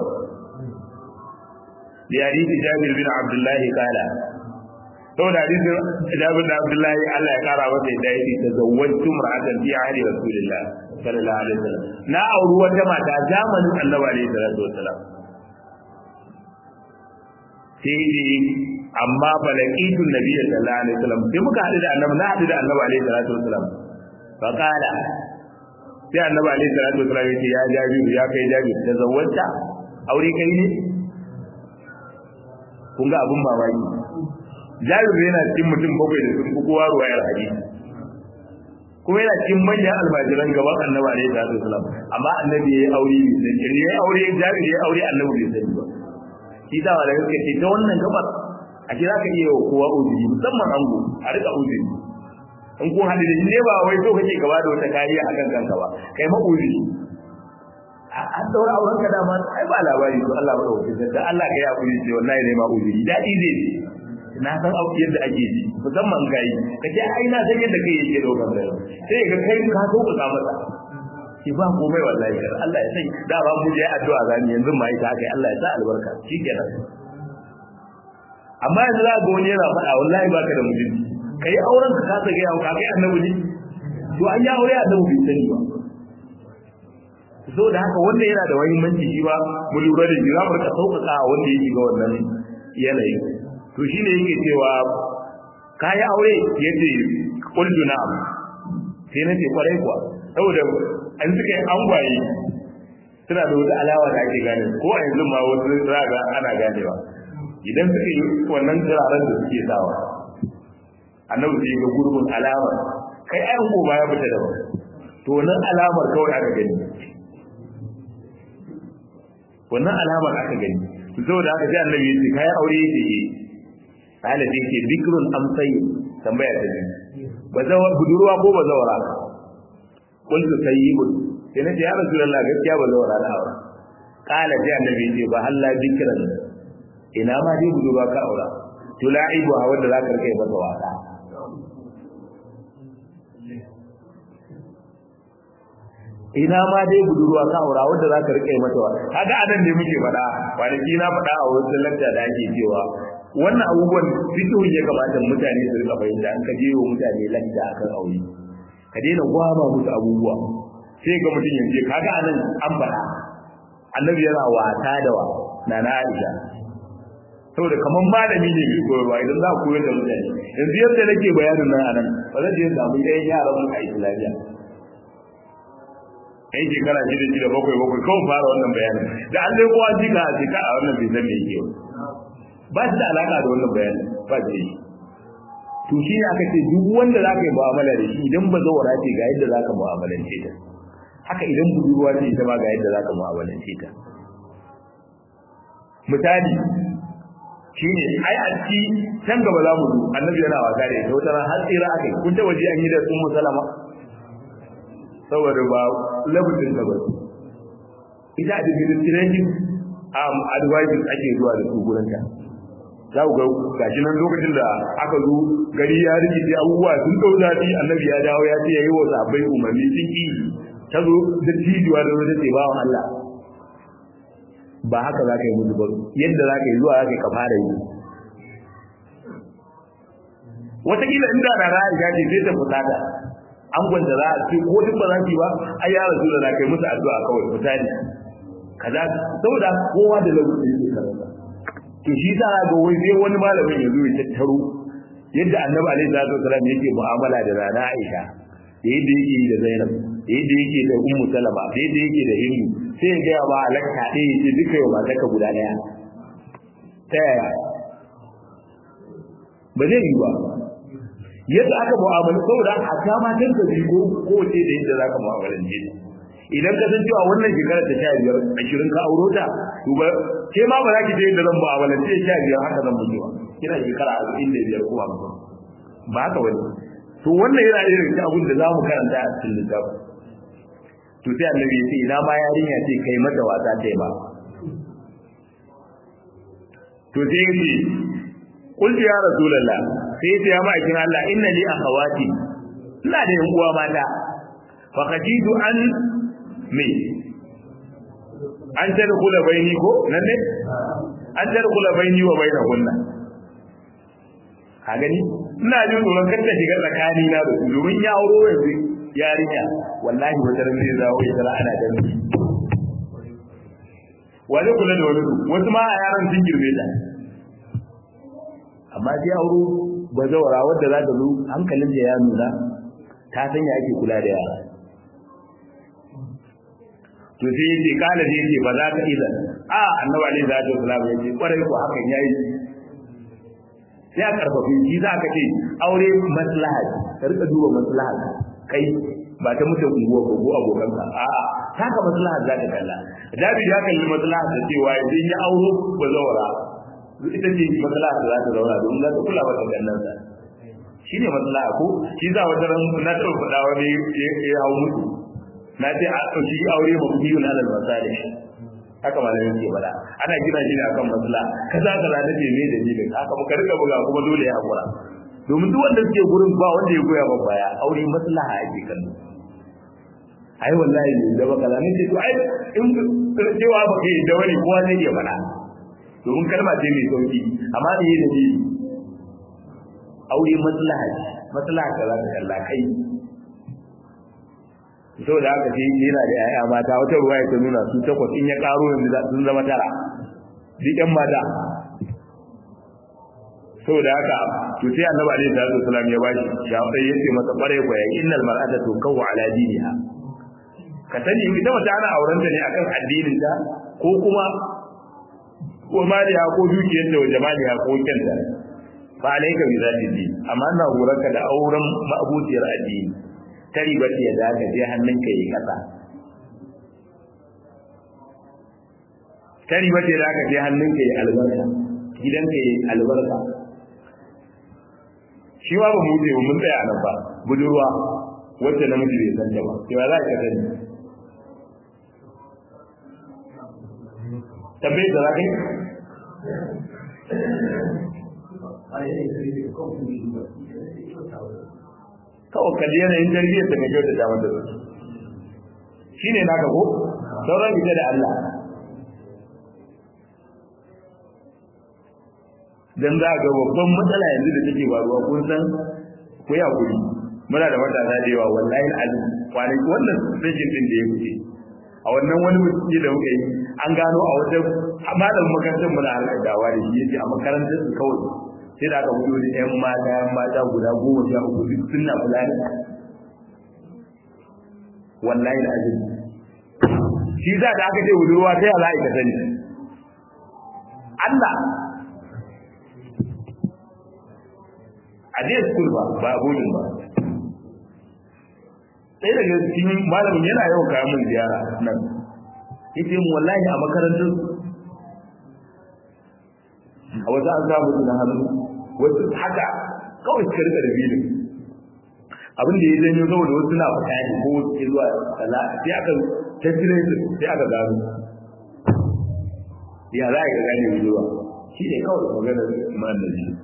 بحديث جابر بن عبد الله قال saboda hadisin Jabir da Abdullahi Allah ya kara masa yadda yake tazawwajtu mar'atan fi ahli Rasulillah sallallahu alaihi wasallam na auri wata mata zamanin Annabi alaihi salatu wasallam sai dai amma balaqitu nabiyyi sallallahu alaihi wasallam sai muka hadu da Annabi na hadu da Annabi alaihi salatu wasallam fa qala sai Annabi alaihi salatu wasallam yace ya Jabir ya kai Jabir tazawwajta aure kai ne kun ga abin mamaki jabir yana cikin mutum bakwai da sun fi kowa ruwayar hadisi kuma yana cikin manyan almajiran gaban annabi alaihi salatu wasalam amma annabi ya yi aure bai sani ya yi aure jabir ya aure annabi bai sani ba shi da wanda kake ce ta wannan gabar a ce za ka iya kowa uzuri musamman ango a rika uzuri in kun haɗu da shi ne ba wai so kake gaba da wata kariya a kan kanka ba kai ma uzuri an daura auren ka dama ai ba labari to Allah ba dauke da Allah ka yi hakuri ce wallahi ne ma uzuri dadi zai na san auki yadda ake ji musamman gai kace ai na san yadda kai yake daukar da sai ga kai ka so ka masa ki ba komai wallahi kar Allah ya sai da ba mu je addu'a zani yanzu ma ita kai Allah ya sa albarka shikenan amma yanzu za ga wani yana faɗa wallahi baka da mutunci kai auren ka ka ga yawo ka kai annabi ne to an ya aure annabi bai sani ba so da haka wanda yana da muhimmanci shi ba mu lura da jira mu ka sauƙaƙa wanda yake ga wannan yanayi to shine yake cewa kai aure yace qultu na'am sai nace kwarai kuwa saboda an suka yi angwaye suna da wata alawa da ake gane ko a yanzu ma wasu raga ana ganewa idan suka yi wannan turaren da suke sawa annabi sai ga gurbin alama kai ayan ko ba ya fita da ba to wannan alamar kawai aka gani wannan alamar aka gani saboda haka sai annabi ya ce kai aure yake yi ala da yake bikrun amsai tambaya ta biyu bazawa budurwa ko bazawara kuntu sayyibun sai nace ya rasulullah gaskiya bazawara da aure kala sai annabi ya ce ba halla bikran ina ma dai budurwa ka aura tula'ibu a wanda zaka rike masa wasa ina ma dai budurwa ka aura wanda zaka rike mata wa kaga anan ne muke faɗa kwanaki na faɗa a wurin lakta da ake cewa wannan abubuwan fitowin ya kamata mutane su rika fahimta an ka wa mutane lakta akan aure ka daina gwama musu abubuwa sai ga mutum yanzu kaga anan an faɗa annabi yana wata da wa nana Aisha saboda kaman malami ne mai koyarwa idan za ku koyar da mutane yanzu yadda nake bayanin nan anan ba zan je samu ɗayan yaran mu a islamiyya yan shekara shida shida bakwai bakwai kawai fara wannan bayanin da an dai kowa jika a jika a wannan bai san me yake ba shi da alaka da wannan bayanin ba shi yi to shi ne aka ce duk wanda za ka yi mu'amala da shi idan ba zawara ce ga yadda za ka mu'amalance ta haka idan budurwa ce ita ma ga yadda za ka mu'amalance ta misali shine ai a ci can gaba za mu annabi yana wasa da ita wata ran har tsira aka yi kun ta waje an yi da sun musalama saboda ba labutin da ba ita administrative um, advices ake zuwa da su gurin ta za ku ga gashi nan lokacin da aka zo gari ya rikice abubuwa sun dau zafi annabi ya dawo ya ce yayi wa sahabbai umarni sun ki ta zo da tijuwa da wata ce bawan Allah ba haka za ka yi musu ba yadda za ka yi zuwa za ka fara yi wataƙila inda na ra'ayi ce sai ta fusata an gwanta za a ce ko duk ba za su yi ba ai ya rasu da na kai musu addu'a kawai misali kaza saboda kowa da lokaci yake karanta to shi ta ga wai sai wani malamin ya zo ya tattaro yadda annabi alaihi salatu wasallam yake mu'amala da rana Aisha da yadda yake da Zainab da yadda yake da Ummu Salama da yadda yake da Hindu sai ya ga ba alaka ɗaya yace duka yau matarka guda ɗaya ta yaya ba zai yi ba yadda aka mu'amala saboda a ta matan ka biyu ko kowace da yadda zaka mu'amalance ta idan ka san cewa wannan shekarar ta sha biyar ashirin ka auro ta to ba ke ma ba za ki je yadda zan mu'amalance sha biyar haka zan mutu ba kina shekara arba'in da biyar ko hamsin ba haka wani to wannan yana irin ta abin da za mu karanta a cikin littafi to sai annabi ya ce ina ma yarinya ce kai mata wasa ta yi ba to sai ya ce qultu ya rasulullah sai ya ce ya ma'aikin Allah inna li akhawati ina da yan uwa mata fa qajidu an me an tadkhula baini ko nan ne an tadkhula baini wa bainahunna ka gani ina jin tsoron kar ta shiga tsakani na da su domin ya auro yanzu yarinya wallahi wata ran zai zawo ya tara ana da wani kula da wani wasu ma a yaran sun girme ta amma sai auro bazawara wadda za ta zo hankalin da ya nuna ta san ya ake kula da yara to sai yace kala sai yace ba za ka idan a annabi alaihi salatu wasallam yace kwarai ko hakan yayi sai a karfafi shi za ka ce aure maslaha ka rika duba maslaha kai ba ta mutum unguwa ko ko abokanka a'a taka maslaha za ka kalla dabi da kalli maslaha da cewa idan ya auro ba zawara ita ce maslaha da za ta zauna don za ta kula ba ta kallon sa shi ne maslaha ko shi za wata ran na taɓa faɗa wani ya hau mutu na ce a ɗauki aure ma biyu na alal masali haka malamin ke faɗa ana gina shi ne akan maslaha kaza kaza da ce me da ni da haka muka rika buga kuma dole ya hakura domin duk wanda suke gurin ba wanda ya goya ba baya aure maslaha ake kallo ai wallahi da baka zane ce to ai in cewa ba kai da wani kowa zai iya faɗa domin kalma ce mai sauki amma da yi da ni aure maslaha ce maslaha ka za ka kalla kai so da haka sai yana da yaya mata wata ruwa ya ta nuna su takwas in ya karo yanzu sun zama tara duk yan mata saboda haka to sai annabi alaihi salatu wasallam ya bashi shafai yace masa kware ko ya innal mar'ata tukawu ala diniha ka sani ita mace ana auren ta ne akan addinin ta ko kuma ko maliya ko dukiyar ta wa jama'a ko kyanta fa alayka bi zati din amma ina horarka da auren ma'abutiyar addini ta riba ce da ka je hannunka yi kasa ta riba ce da ka je hannunka yi albarka gidanka yi albarka shi ma ba mu je mun tsaya nan ba budurwa wacce namiji bai san ta ba sai ba za ka sani tabbai da zakai kawai kalli yanayin tarbiyyar ta mai kyau da damar da su shi ne naka ko sauran ita da Allah dan za ga babban matsala yanzu da take faruwa kun san ku ya kuri muna da matasa da yawa wallahi alim kwanaki wannan rashin din da ya wuce a wannan wani mutum da muka yi an gano a wata malamin makarantar muna harkar dawa da shi yace a makarantar su kawai sai da aka fito da yan mata yan mata guda goma sha uku duk suna kula da wallahi alim shi za da aka ce budurwa sai Allah ya sani Allah a je school ba ba bodin ba sai daga cikin malamin yana yawan kawo min ziyara nan yace mu wallahi a makarantar a wasu an samu su na hannu wasu haka kawai suka rika da bilin abin da ya janyo saboda wasu na fita ne ko wasu ke zuwa sala sai aka tattire su sai aka gano ya za a ga gane zuwa shi ne kawai maganar iman da shi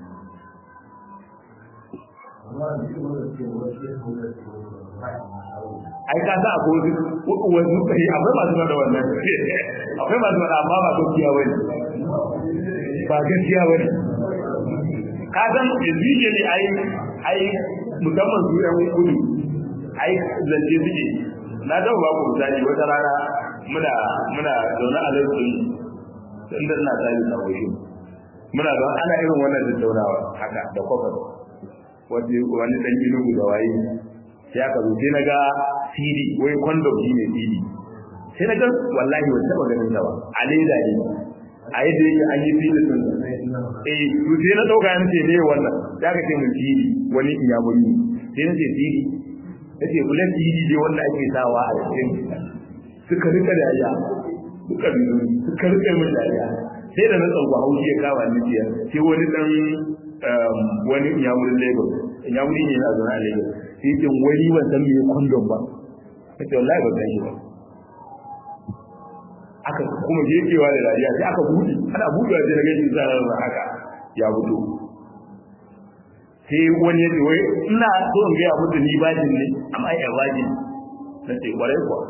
ai ka sa akwai wasu kai akwai masu da wannan akwai masu da amma ba gaskiya bane ba gaskiya bane ka san yanzu ne ai ai musamman su yan kudu ai zance suke na ga ba ku misali wata rana muna muna zaune a lantarki inda ina tsari a waje muna zaune ana irin wannan tattaunawa haka da kofar wani dan inugu da waye sai aka zo sai na ga CD wai condom shi ne CD sai na ga wallahi wata taba ganin ta ba a leda ne a yadda yake an yi CD din eh to sai na dauka yan ce ne wannan ya ka ce mun CD wani iyamuri sai na ce CD yace kula CD dai wanda ake sawa a cikin suka rika dariya suka suka rika mun dariya sai da na tsauka haushi ya kawo ni jiya sai wani dan wani iyamurin Lagos iyamuri ne na zuwa a Lagos sai ce wani ban san me kondom ba kace wallahi ba gani ba aka kuma jekewa da dariya sai aka buɗe ana buɗewa sai na gani zarar haka ya fito sai wani yace wai ina so in gaya musu ni bajin ne amma ai bajin na ce kwarai kuwa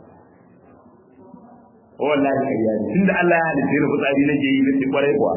wallahi kariya ne tunda Allah ya halitta ni fitsari nake yi na ce kwarai kuwa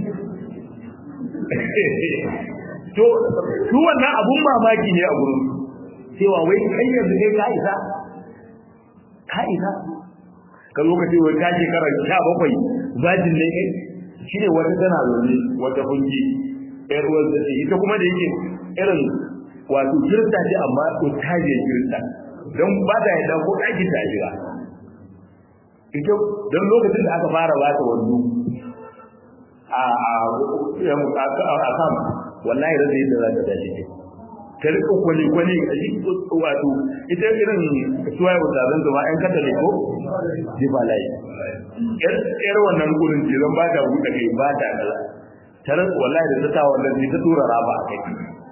to su wannan abun mamaki ne a gurin cewa wai kai yanzu kai ka isa ka isa ka zo ka ce wai ka shekara sha bakwai zajin ne kai shi ne wata tana zaune wata fungi yar uwar da ita kuma da yake irin wato kirista ce amma ta je kirista don ba ta yadda ko ɗaki ta jira ita don lokacin da aka fara ba ta wando a a a kam wallahi da zai da za ta dace ta rika kwali kwali a cikin wato ita irin suwaye wata zan zama yan katale ko jifa layi yar wannan gurin ce zan ba ta buɗe kai ba ta kaza ta rika wallahi da ta sa wannan ne ta tura raba a kai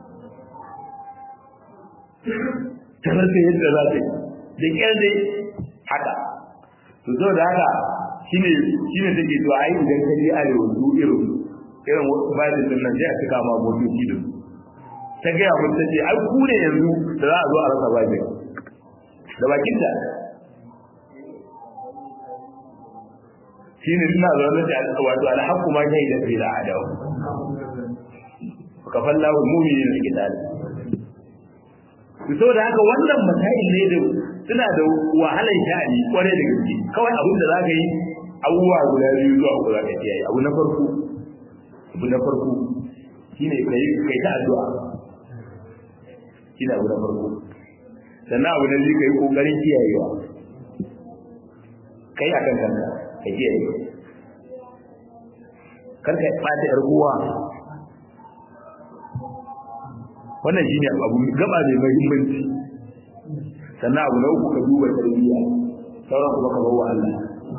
ta rika yadda za ta yi da kyar dai haka to zo da haka shine shine take to ai idan ka je arewa su irin irin bayan din nan sai a cika ma motoci da su ta gaya mun ta ce ai ku ne yanzu da za a zo a rasa bakin da bakin ta shine ina zaune da wato alhaqqu ma shahida fi al'adaw ka fallahu mu'minin al-qital to da haka wannan masail ne da suna da wahalar sha'ani kwarai da gaske kawai abin da zaka yi abubuwa guda biyu zuwa uku zaka kiyaye abu na farko abu na farko shine kai kai ta addu'a shine abu na farko sannan abu na biyu kai kokarin kiyayewa kai akan kanka ka kiyaye kar ka bata yar uwa wannan shine abu gaba mai muhimmanci sannan abu na uku ka duba tarbiyya sauran kuma ka bawa Allah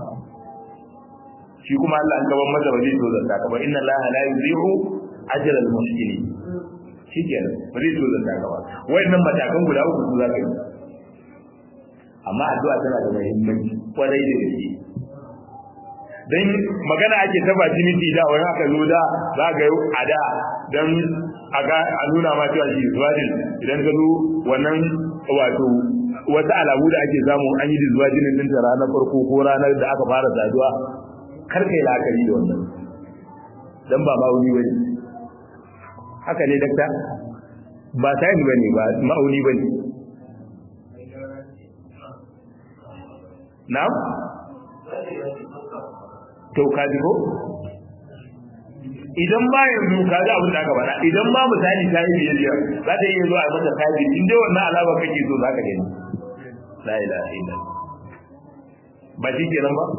shi kuma Allah an gaban masa ba zai so zanta ka ba inna Allah la yudhi'u ajra al-muhsinin shikenan ba zai so zanta ka ba wayannan matakan guda uku su zaka yi amma addu'a tana da muhimmanci kwarai da gaske dan magana ake ta bajiniti da wani aka zo da za ga a da dan a ga a nuna ma cewa shi zuwadin idan ka zo wannan wato wata alamu da ake samu an yi zuwa jinin din ta ranar farko ko ranar da aka fara saduwa kar kai la'akari da wannan dan ba ma'auni bane haka ne dakta ba sayin bane ba ma'auni bane na'am to ka ji ko idan ba yanzu ka ji abin da aka faɗa idan ba misali ta yi biyayya za ta iya zuwa a mata kaji in dai wannan alama kake so za ka gani la ilaha illa ba shi kenan ba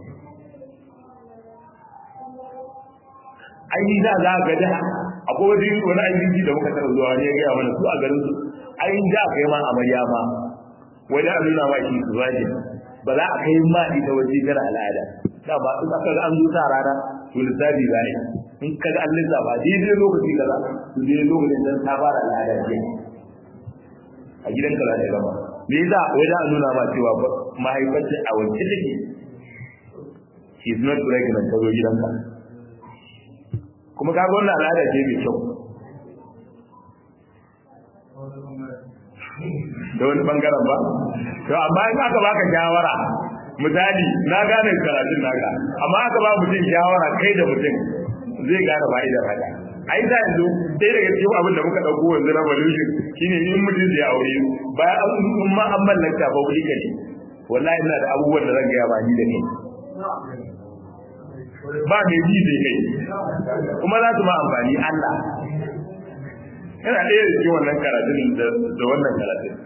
ai da za ga da akwai wani wani ayyuki da muka taɓa zuwa ne ya gaya mana su a garin su ai da kai ma amarya ma wani a nuna ma shi su zaki ba za a kai ma ita waje gara al'ada da ba in aka an zo sa rana to lissafi za in ka ga an lissafa daidai lokaci kaza to daidai lokacin da ta fara al'ada ce a gidanka za ta gama me yasa wai da nuna ma cewa mahaifarta a wacce take she is not pregnant ta zo gidanka kuma kaga wannan al'ada ce mai kyau da wani bangaren ba to amma in aka baka shawara misali na gane karatun naka amma aka ba mutum shawara kai da mutum zai gane fa'idar haka ai da yanzu dai daga cikin abin da muka dauko yanzu na revolution shine in mutum zai aure bayan an ma an mallaka ba wuri ne wallahi ina da abubuwan da zan gaya ba ni da kai ba mai ji zai kai kuma za su ma amfani Allah yana ɗaya da cikin wannan karatun da wannan karatun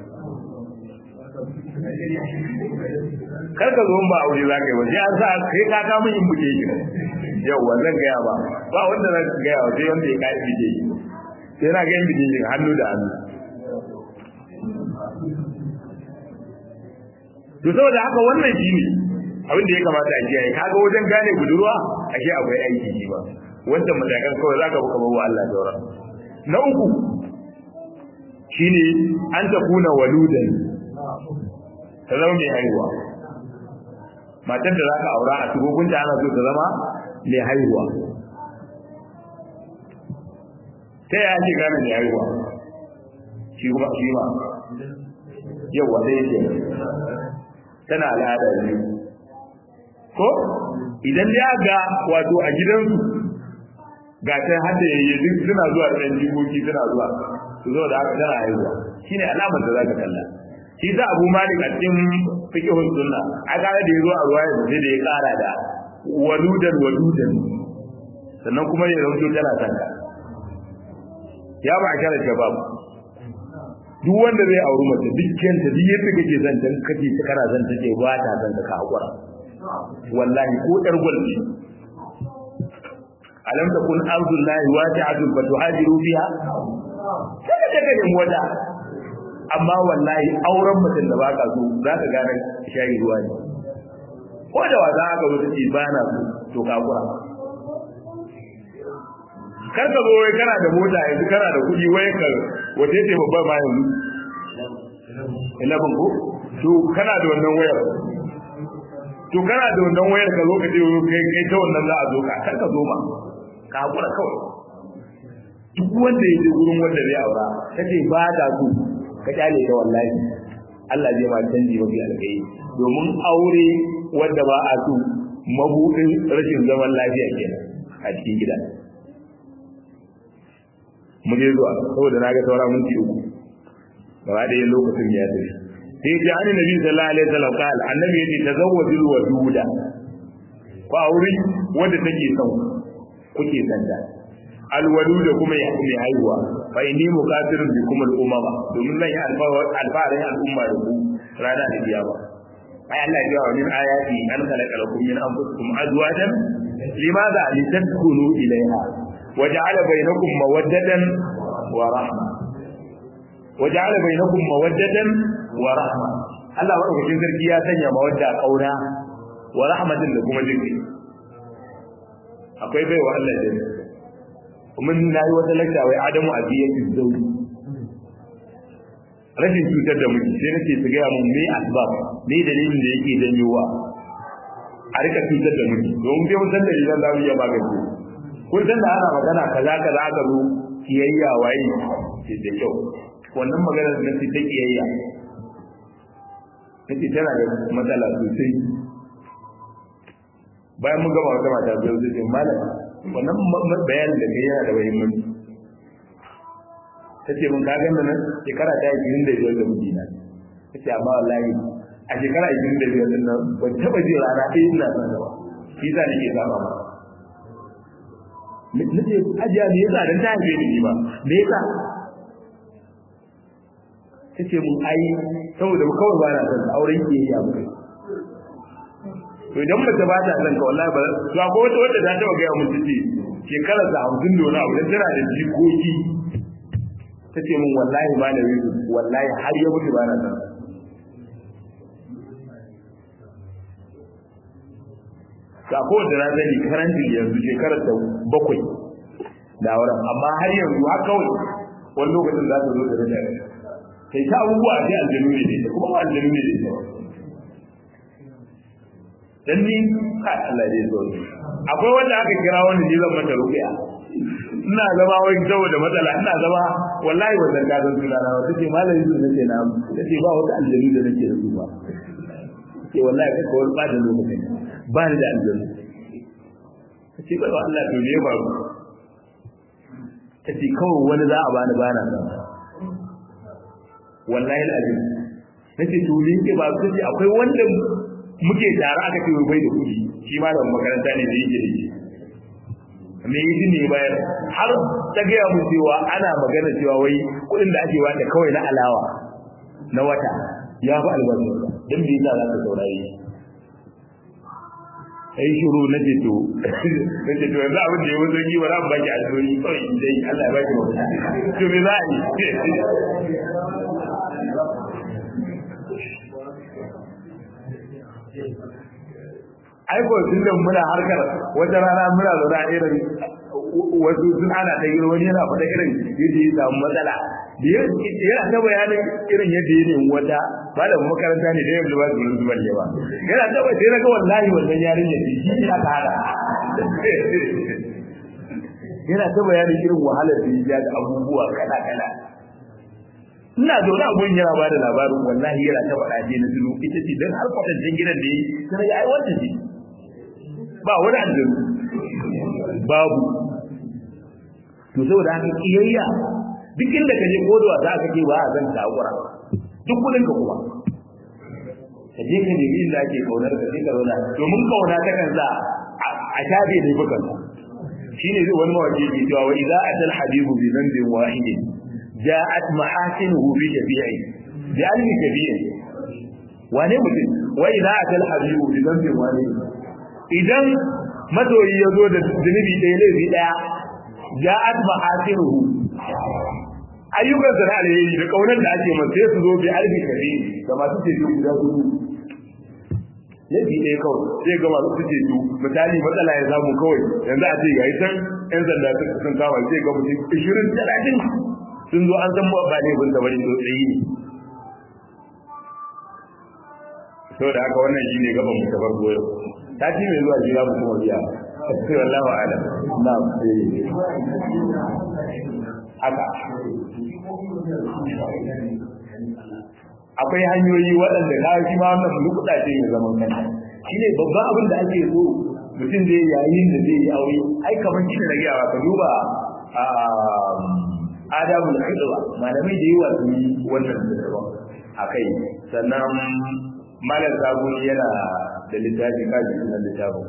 kar ka zo ba aure za ka yi waje an sa kai ka ka mun buke shi yauwa zan gaya ba ba wanda zan gaya wa sai wanda ya kai buke shi sai na ga yin buke shi hannu da hannu to saboda haka wannan shi ne abin da ya kamata a kiyaye kaga wajen gane budurwa ashe akwai aiki shi ba wanda matakan kawai za ka buka bawa Allah daura na uku shine an tafuna waludan ta zama mai haihuwa matar da za ka aura a tugogunta ana so ta zama mai haihuwa ta yaya ake gane mai haihuwa shi kuma shi ma yau wanda yake tana al'ada ne ko idan ya ga wato a gidansu ga ta hada yayi duk suna zuwa da ɗan jikoki suna zuwa su zo da haka tana haihuwa shine alamar da za ka kalla shi sa abu malik a cikin fiqhun sunna a kare da yazo a ruwaya da da ya kara da waludan waludan sannan kuma ya rauto tana sanka ya ba kare shabab duk wanda zai auri mace dukkan ta duk yadda kake son ta kake ta kana son ta ce ba ta son ta ka hakura wallahi ko dar gwalbi alam takun ardullahi wasi'atun fatuhajiru fiha kada ka nemi wata amma wallahi auren mutum da baka so za ka gane shayi ruwa ne ko da wa za ka zo ta ce ba na so to ka kura kar ka zo wai kana da mota yanzu kana da kuɗi wai ka wace ce babbar ma yanzu ilabin ko to kana da wannan wayar to kana da wannan wayar ka zo ka ce kai kai ta wannan za a zo ka kar ka zo ma ka hakura kawai duk wanda ya je gurin wanda zai aura kace ba da su ka kyale ta wallahi Allah zai ma canji mafi alkai domin aure wanda ba a so mabudin rashin zaman lafiya kenan a cikin gida mu je zuwa saboda naga saura minti uku gaba ɗaya lokacin ya tafi sai ya ani nabi sallallahu alaihi wasallam qala annabi yace tazawwajul waduda ko aure wanda take son kuke sanda alwaluda kuma ya kuma haihuwa fa inni muqatirun bikum al-umama domin zan yi alfarin al'umma da ku rana da kiyama ai Allah ya wa min ayati an khalaqa lakum min anfusikum azwajan limadha litadkhulu ilayha wa ja'ala bainakum mawaddatan wa rahma wa ja'ala bainakum mawaddatan wa rahma Allah madaukakin sarki ya sanya mawadda kauna wa rahmatin da kuma jinki akwai baiwa Allah da mun na yi wata lakta wai adamu a biyan zauri rashin cutar da miji sai nake su gaya mun me asbab me dalilin da yake janyowa a rika cutar da miji domin bai mun san dalilan za mu iya magance kun san da ana magana kaza kaza aka zo kiyayya waye ce da kyau wannan maganar da nake ta kiyayya nake tana da matsala sosai bayan mun gama wata mata biyu zai ce malam wannan bayanin da kai yana da muhimmanci ta ce mun kagan da nan shekara ta yi da biyar da mijina ta ce amma wallahi a shekara ishirin da biyar din nan ban taɓa ji rana ɗaya ina son da ba shi sa nake saba ma na ce ajiya me yasa dan ta haife ni ba me yasa ta ce mun ai saboda kawai ba na son auren ke yi abu to idan mace ba ta son ka wallahi ba to akwai wata wadda ta taba gaya mun tace shekara ta hamsin da wani abu dan tana da jikoki ta ce min wallahi ba da wizu wallahi har ya mutu ba na san ga ko da na sani karanci yanzu shekarar ta bakwai da wurin amma har yanzu har kawai wani lokacin za ta zo da rage kai ta abubuwa sai aljanu ne da kuma ba aljanu ne da dan ni kai Allah zai zo akwai wanda aka kira wanda ni zan mata ruqiya ina zama wai saboda matsala ina zama wallahi wannan ka san suna na wata ce malami su nake na tace ba wata aljanu da nake da su ba ce wallahi kai kawai ba da lokacin ba ni da aljanu tace bai wa Allah to ne ba tace kawai wani za a bani bana nan wallahi alazim nace to ni ke ba tace akwai wanda muke tare aka ce bai da kuɗi shi malamin makaranta ne da yake da shi me yi ne bayar har ta gaya mu cewa ana magana cewa wai kuɗin da ake wata kawai na alawa na wata ya fi albashi don me yasa za ka saurare ai shiru na ce to na ce to yanzu abin da ya wuce yi ba za mu baki alheri kawai dai Allah ya baki mafita to me za a yi aiko tun da muna harkar wata rana muna zaune irin wasu sun ana ta yi wani yana faɗa irin yadda ya samu matsala da yana ta bayanin irin yadda ya nemi wata malamin makaranta ne da yadda ba su rinsu balle ba yana ta bai sai naga wallahi wannan yarinya ce shi ne aka hada yana ta bayanin irin wahalar da ya da abubuwa kala kala ina zaune a gurin yana bada labarin wallahi yana ta faɗa je na tudu ita ce don har kwatancin gidan da yi sai ya ai wanda ce ba wani aljanu babu to saboda haka kiyayya duk inda ka je kodowa za ka ce ba a zan ta hakura duk kudin ka kuma ka je ka nemi inda ake kaunar ka sai ka zauna domin kauna ta kan sa a shafe ne bukan shine zai wani mawaki ke cewa wa idza atal habibu bi dhanbin wahidin ja'at mahasinuhu bi shafi'i bi almi shafi'i wane mutum wa idza atal habibu bi dhanbin wahidin idan masoyi ya zo da zunubi ɗaya laifi ɗaya ja'at mahasinuhu ayyukan sana alheri da kaunar da ake masa sai su zo bi alfi kabi da masu ceto guda hudu laifi ɗaya kawai sai ga masu ceto misali matsala ya samu kawai yanzu a ce yayi san yan sanda sun kama sai ga mutum ishirin talatin sun zo an san ba laifin da bari sosai ne saboda haka wannan shine gaban mu ta farko yau sati mai zuwa jira mu kuma biya sai wallahu alam na'am haka akwai hanyoyi waɗanda kawai shi ma wannan lukuɗa ce mai zaman kanta shine babban abin da ake so mutum zai yayin da zai yi aure ai kamar shi da gawa ka duba adabul khidwa malamai da yawa sun yi wannan da daban akai sannan malam sabuni yana da littafi kaji sunan littafin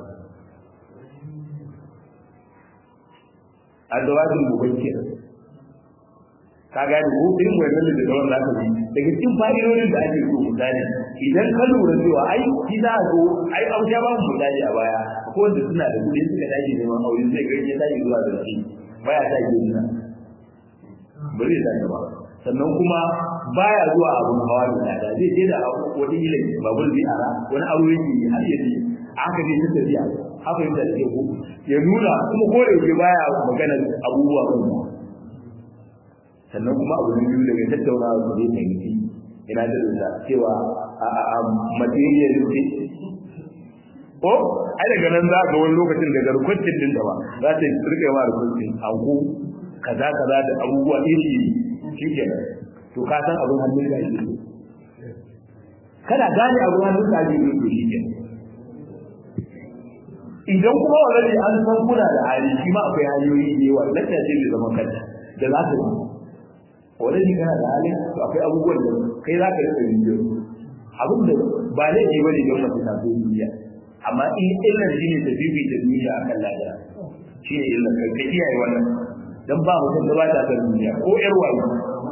adawajin mubakkir ka gane ko irin wannan da dawan za ka yi daga cikin fa'idodin da ake so misali idan ka lura cewa ai shi za a zo ai an sha ba mu misali a baya ko wanda suna da kuɗi suka tashi neman aure sai ga ya tashi zuwa da shi baya ta ke nuna ba zai tashi ba sannan kuma baya zuwa abun hawa da tsada zai je da wani ilai babur zai ara wani aro yake yi har yaji aka je ta tafiya haka yadda da ko ya nuna kuma ko da yake baya magana abubuwa kan sannan kuma abu na biyu daga tattaunawa su zai fahimci ina da rusa cewa a material ce ko ai daga nan za ga wani lokacin daga rukuncin din da ba za ta rike ma rukuncin anko kaza kaza da abubuwa iri shikenan to ka san abin hannun da ake kada gane abin hannun da ake to shikenan idan kuma wani an san kuna da hali shi ma akwai hanyoyi da yawa lakta ce mai zaman kanta da za ka yi wani kana da hali to akwai abubuwan da kai za ka rika yin yau abin da ba laifi ba ne don mace ta zo duniya amma in illar shi ne ta bibi ta duniya akan lada shi ne illar kai ka kiyaye wannan dan ba mutum da ba ta san duniya ko yar wayo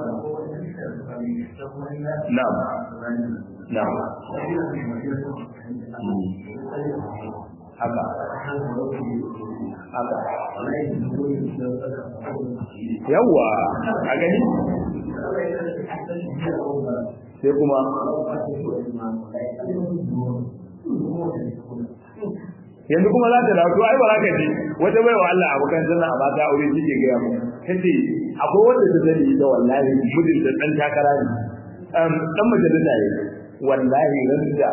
na'am na'am haka haka yawa a gani sai kuma yanzu kuma za ta dawo ai ba za ka ji wata baiwa Allah abokan zanna a mata aure shi ke gaya mu tace akwai wanda ta sani da wallahi mudin da dan takara ne um dan majalisa ne wallahi randa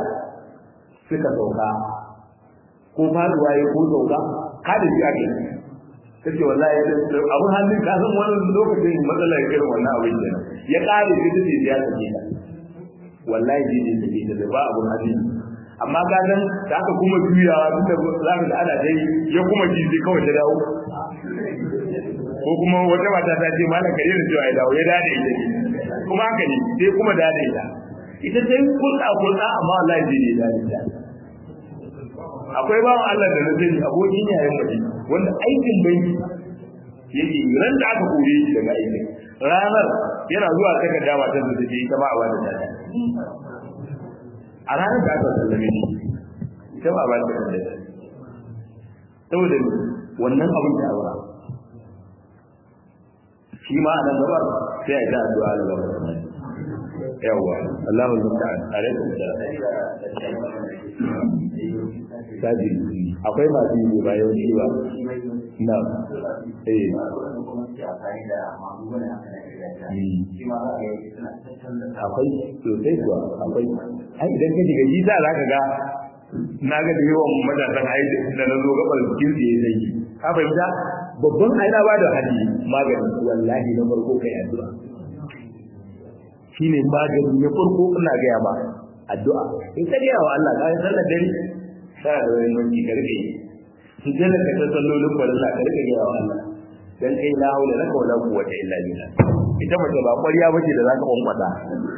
suka sauka ko faduwa ya ko sauka kada shi ake kace wallahi abun hannun ka san wannan lokacin matsalar irin wannan abin kenan ya kare shi tace ya take ta wallahi ji ne take ta ba abun hannun amma ka san da aka kuma juyawa tun da za ka ga ana dai ya kuma ji sai kawai ta dawo ko kuma wata mata ta ce malam kare da cewa ya dawo ya dade ita kuma haka ne sai kuma dade ita ita sai kulɗa kulɗa amma wallahi ji ne dade ta akwai bawan Allah da na sani abokin yayin mace wanda aikin banki yake ran da aka kore shi daga aikin ranar yana zuwa saka dama ta zuwa take ita ma a bada data a ranar da aka sallame shi ita ma a bada data saboda wannan abin da aura shi ma a nan gaba sai a yi ta addu'a da gaba yawwa Allahu musta'an alaikum salam akwai masu yi ba yawanci ba na eh akwai sosai kuwa akwai ai idan ka shiga jita za ka ga na ga da yawan matasan ai da na zo gabar jikin da ya zai ka fahimta babban aina ba da hadi magani wallahi na farko kai addu'a shine magani na farko ina gaya ma addu'a in ka gaya wa Allah ka yi sallar dare kana da wani manki ka rike yi su jana ka ta sallolin farilla ka rike gaya wa Allah dan kai la haula laka wala quwwata illa billah ita mace ba ƙwarya bace da zaka kwankwasa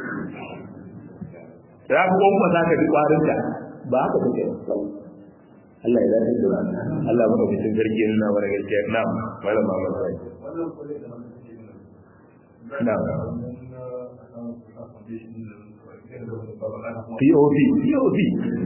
da ka kwankwasa ka bi kwarin ta ba haka take Allah ya dace da Allah ba ka cikin garki nuna wa gaskiya na'am wala ma ma sai na'am POV POV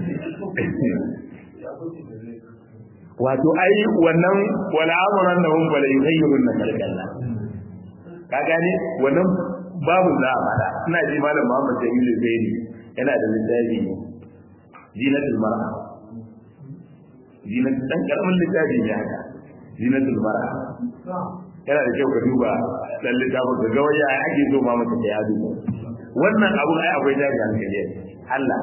wato ai wannan wala amuran da hun bala yuhayyirun na kalkalla ka gane wannan babu za a fada ina ji malam Muhammad Jamilu Zaini yana da littafi zinatul mar'a zinatul dan karamin littafi ne haka zinatul mar'a yana da kyau ka duba dan littafin ka ga waya ake so ma mata ya duba wannan abun ai akwai daji hankali Allah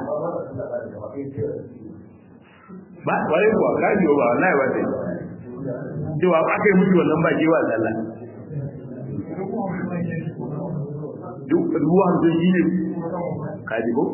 ba wai kuwa ka biyo ba wallahi ba sai cewa ba kai mutu wannan ba kewa sallah duk ruwa hamsin shi ne ka ji ko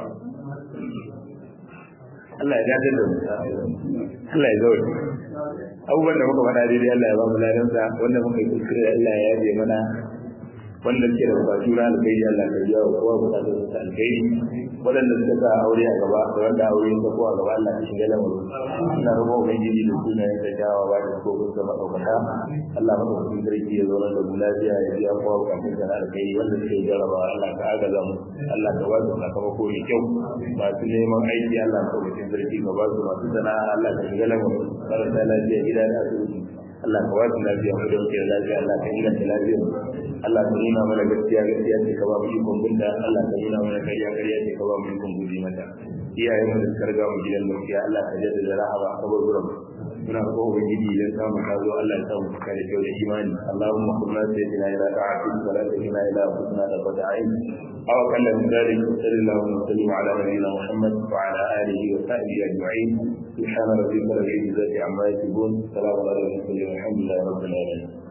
Allah ya dace da Allah ya zaure abubuwan da muka faɗa daidai Allah ya ba mu ladansa wanda muka yi kuskure Allah ya yaje mana wanda suke da bukatu na alkhairi Allah ka biya wa kowa bukatun sa alkhairi waɗanda suka sa aure a gaba da wanda aure ya ko a gaba Allah ka shiga lamarin ina roƙon ubangiji da sunayen da kyawawa ba da ko kun zama ɗaukaka Allah maka cikin sarki ya zauna da mu lafiya ya biya kowa bukatun sa na alkhairi wanda suke jarraba Allah ka agaza mu Allah ka ba su sakamako mai kyau masu neman aiki Allah ka cikin sarki ka ba su masu sana'a Allah ka shiga lamarin marasa lafiya gida da asibiti Allah ka wasu lafiya mu dauke da lafiya Allah ka inganta lafiya Allah ka nuna mana gaskiya gaskiya ce ka ba mu ikon binda Allah ka nuna mana kariya kariya ce ka ba mu ikon guji mata iyayen mu da suka riga mu gidan gaskiya Allah ka jaddada rahama a kaburburan muna ko ubangiji idan samu ka zo Allah ya samu cika da kyau da imani Allahumma kunna sayyidina ila ta'atik wa la tahina ila husna da bada'in aw kana min dhalik sallallahu alaihi wa sallam ala nabiyyina Muhammad wa ala alihi wa sahbihi ajma'in سبحان ربك رب العزة عما يصفون سلام على المرسلين والحمد لله رب العالمين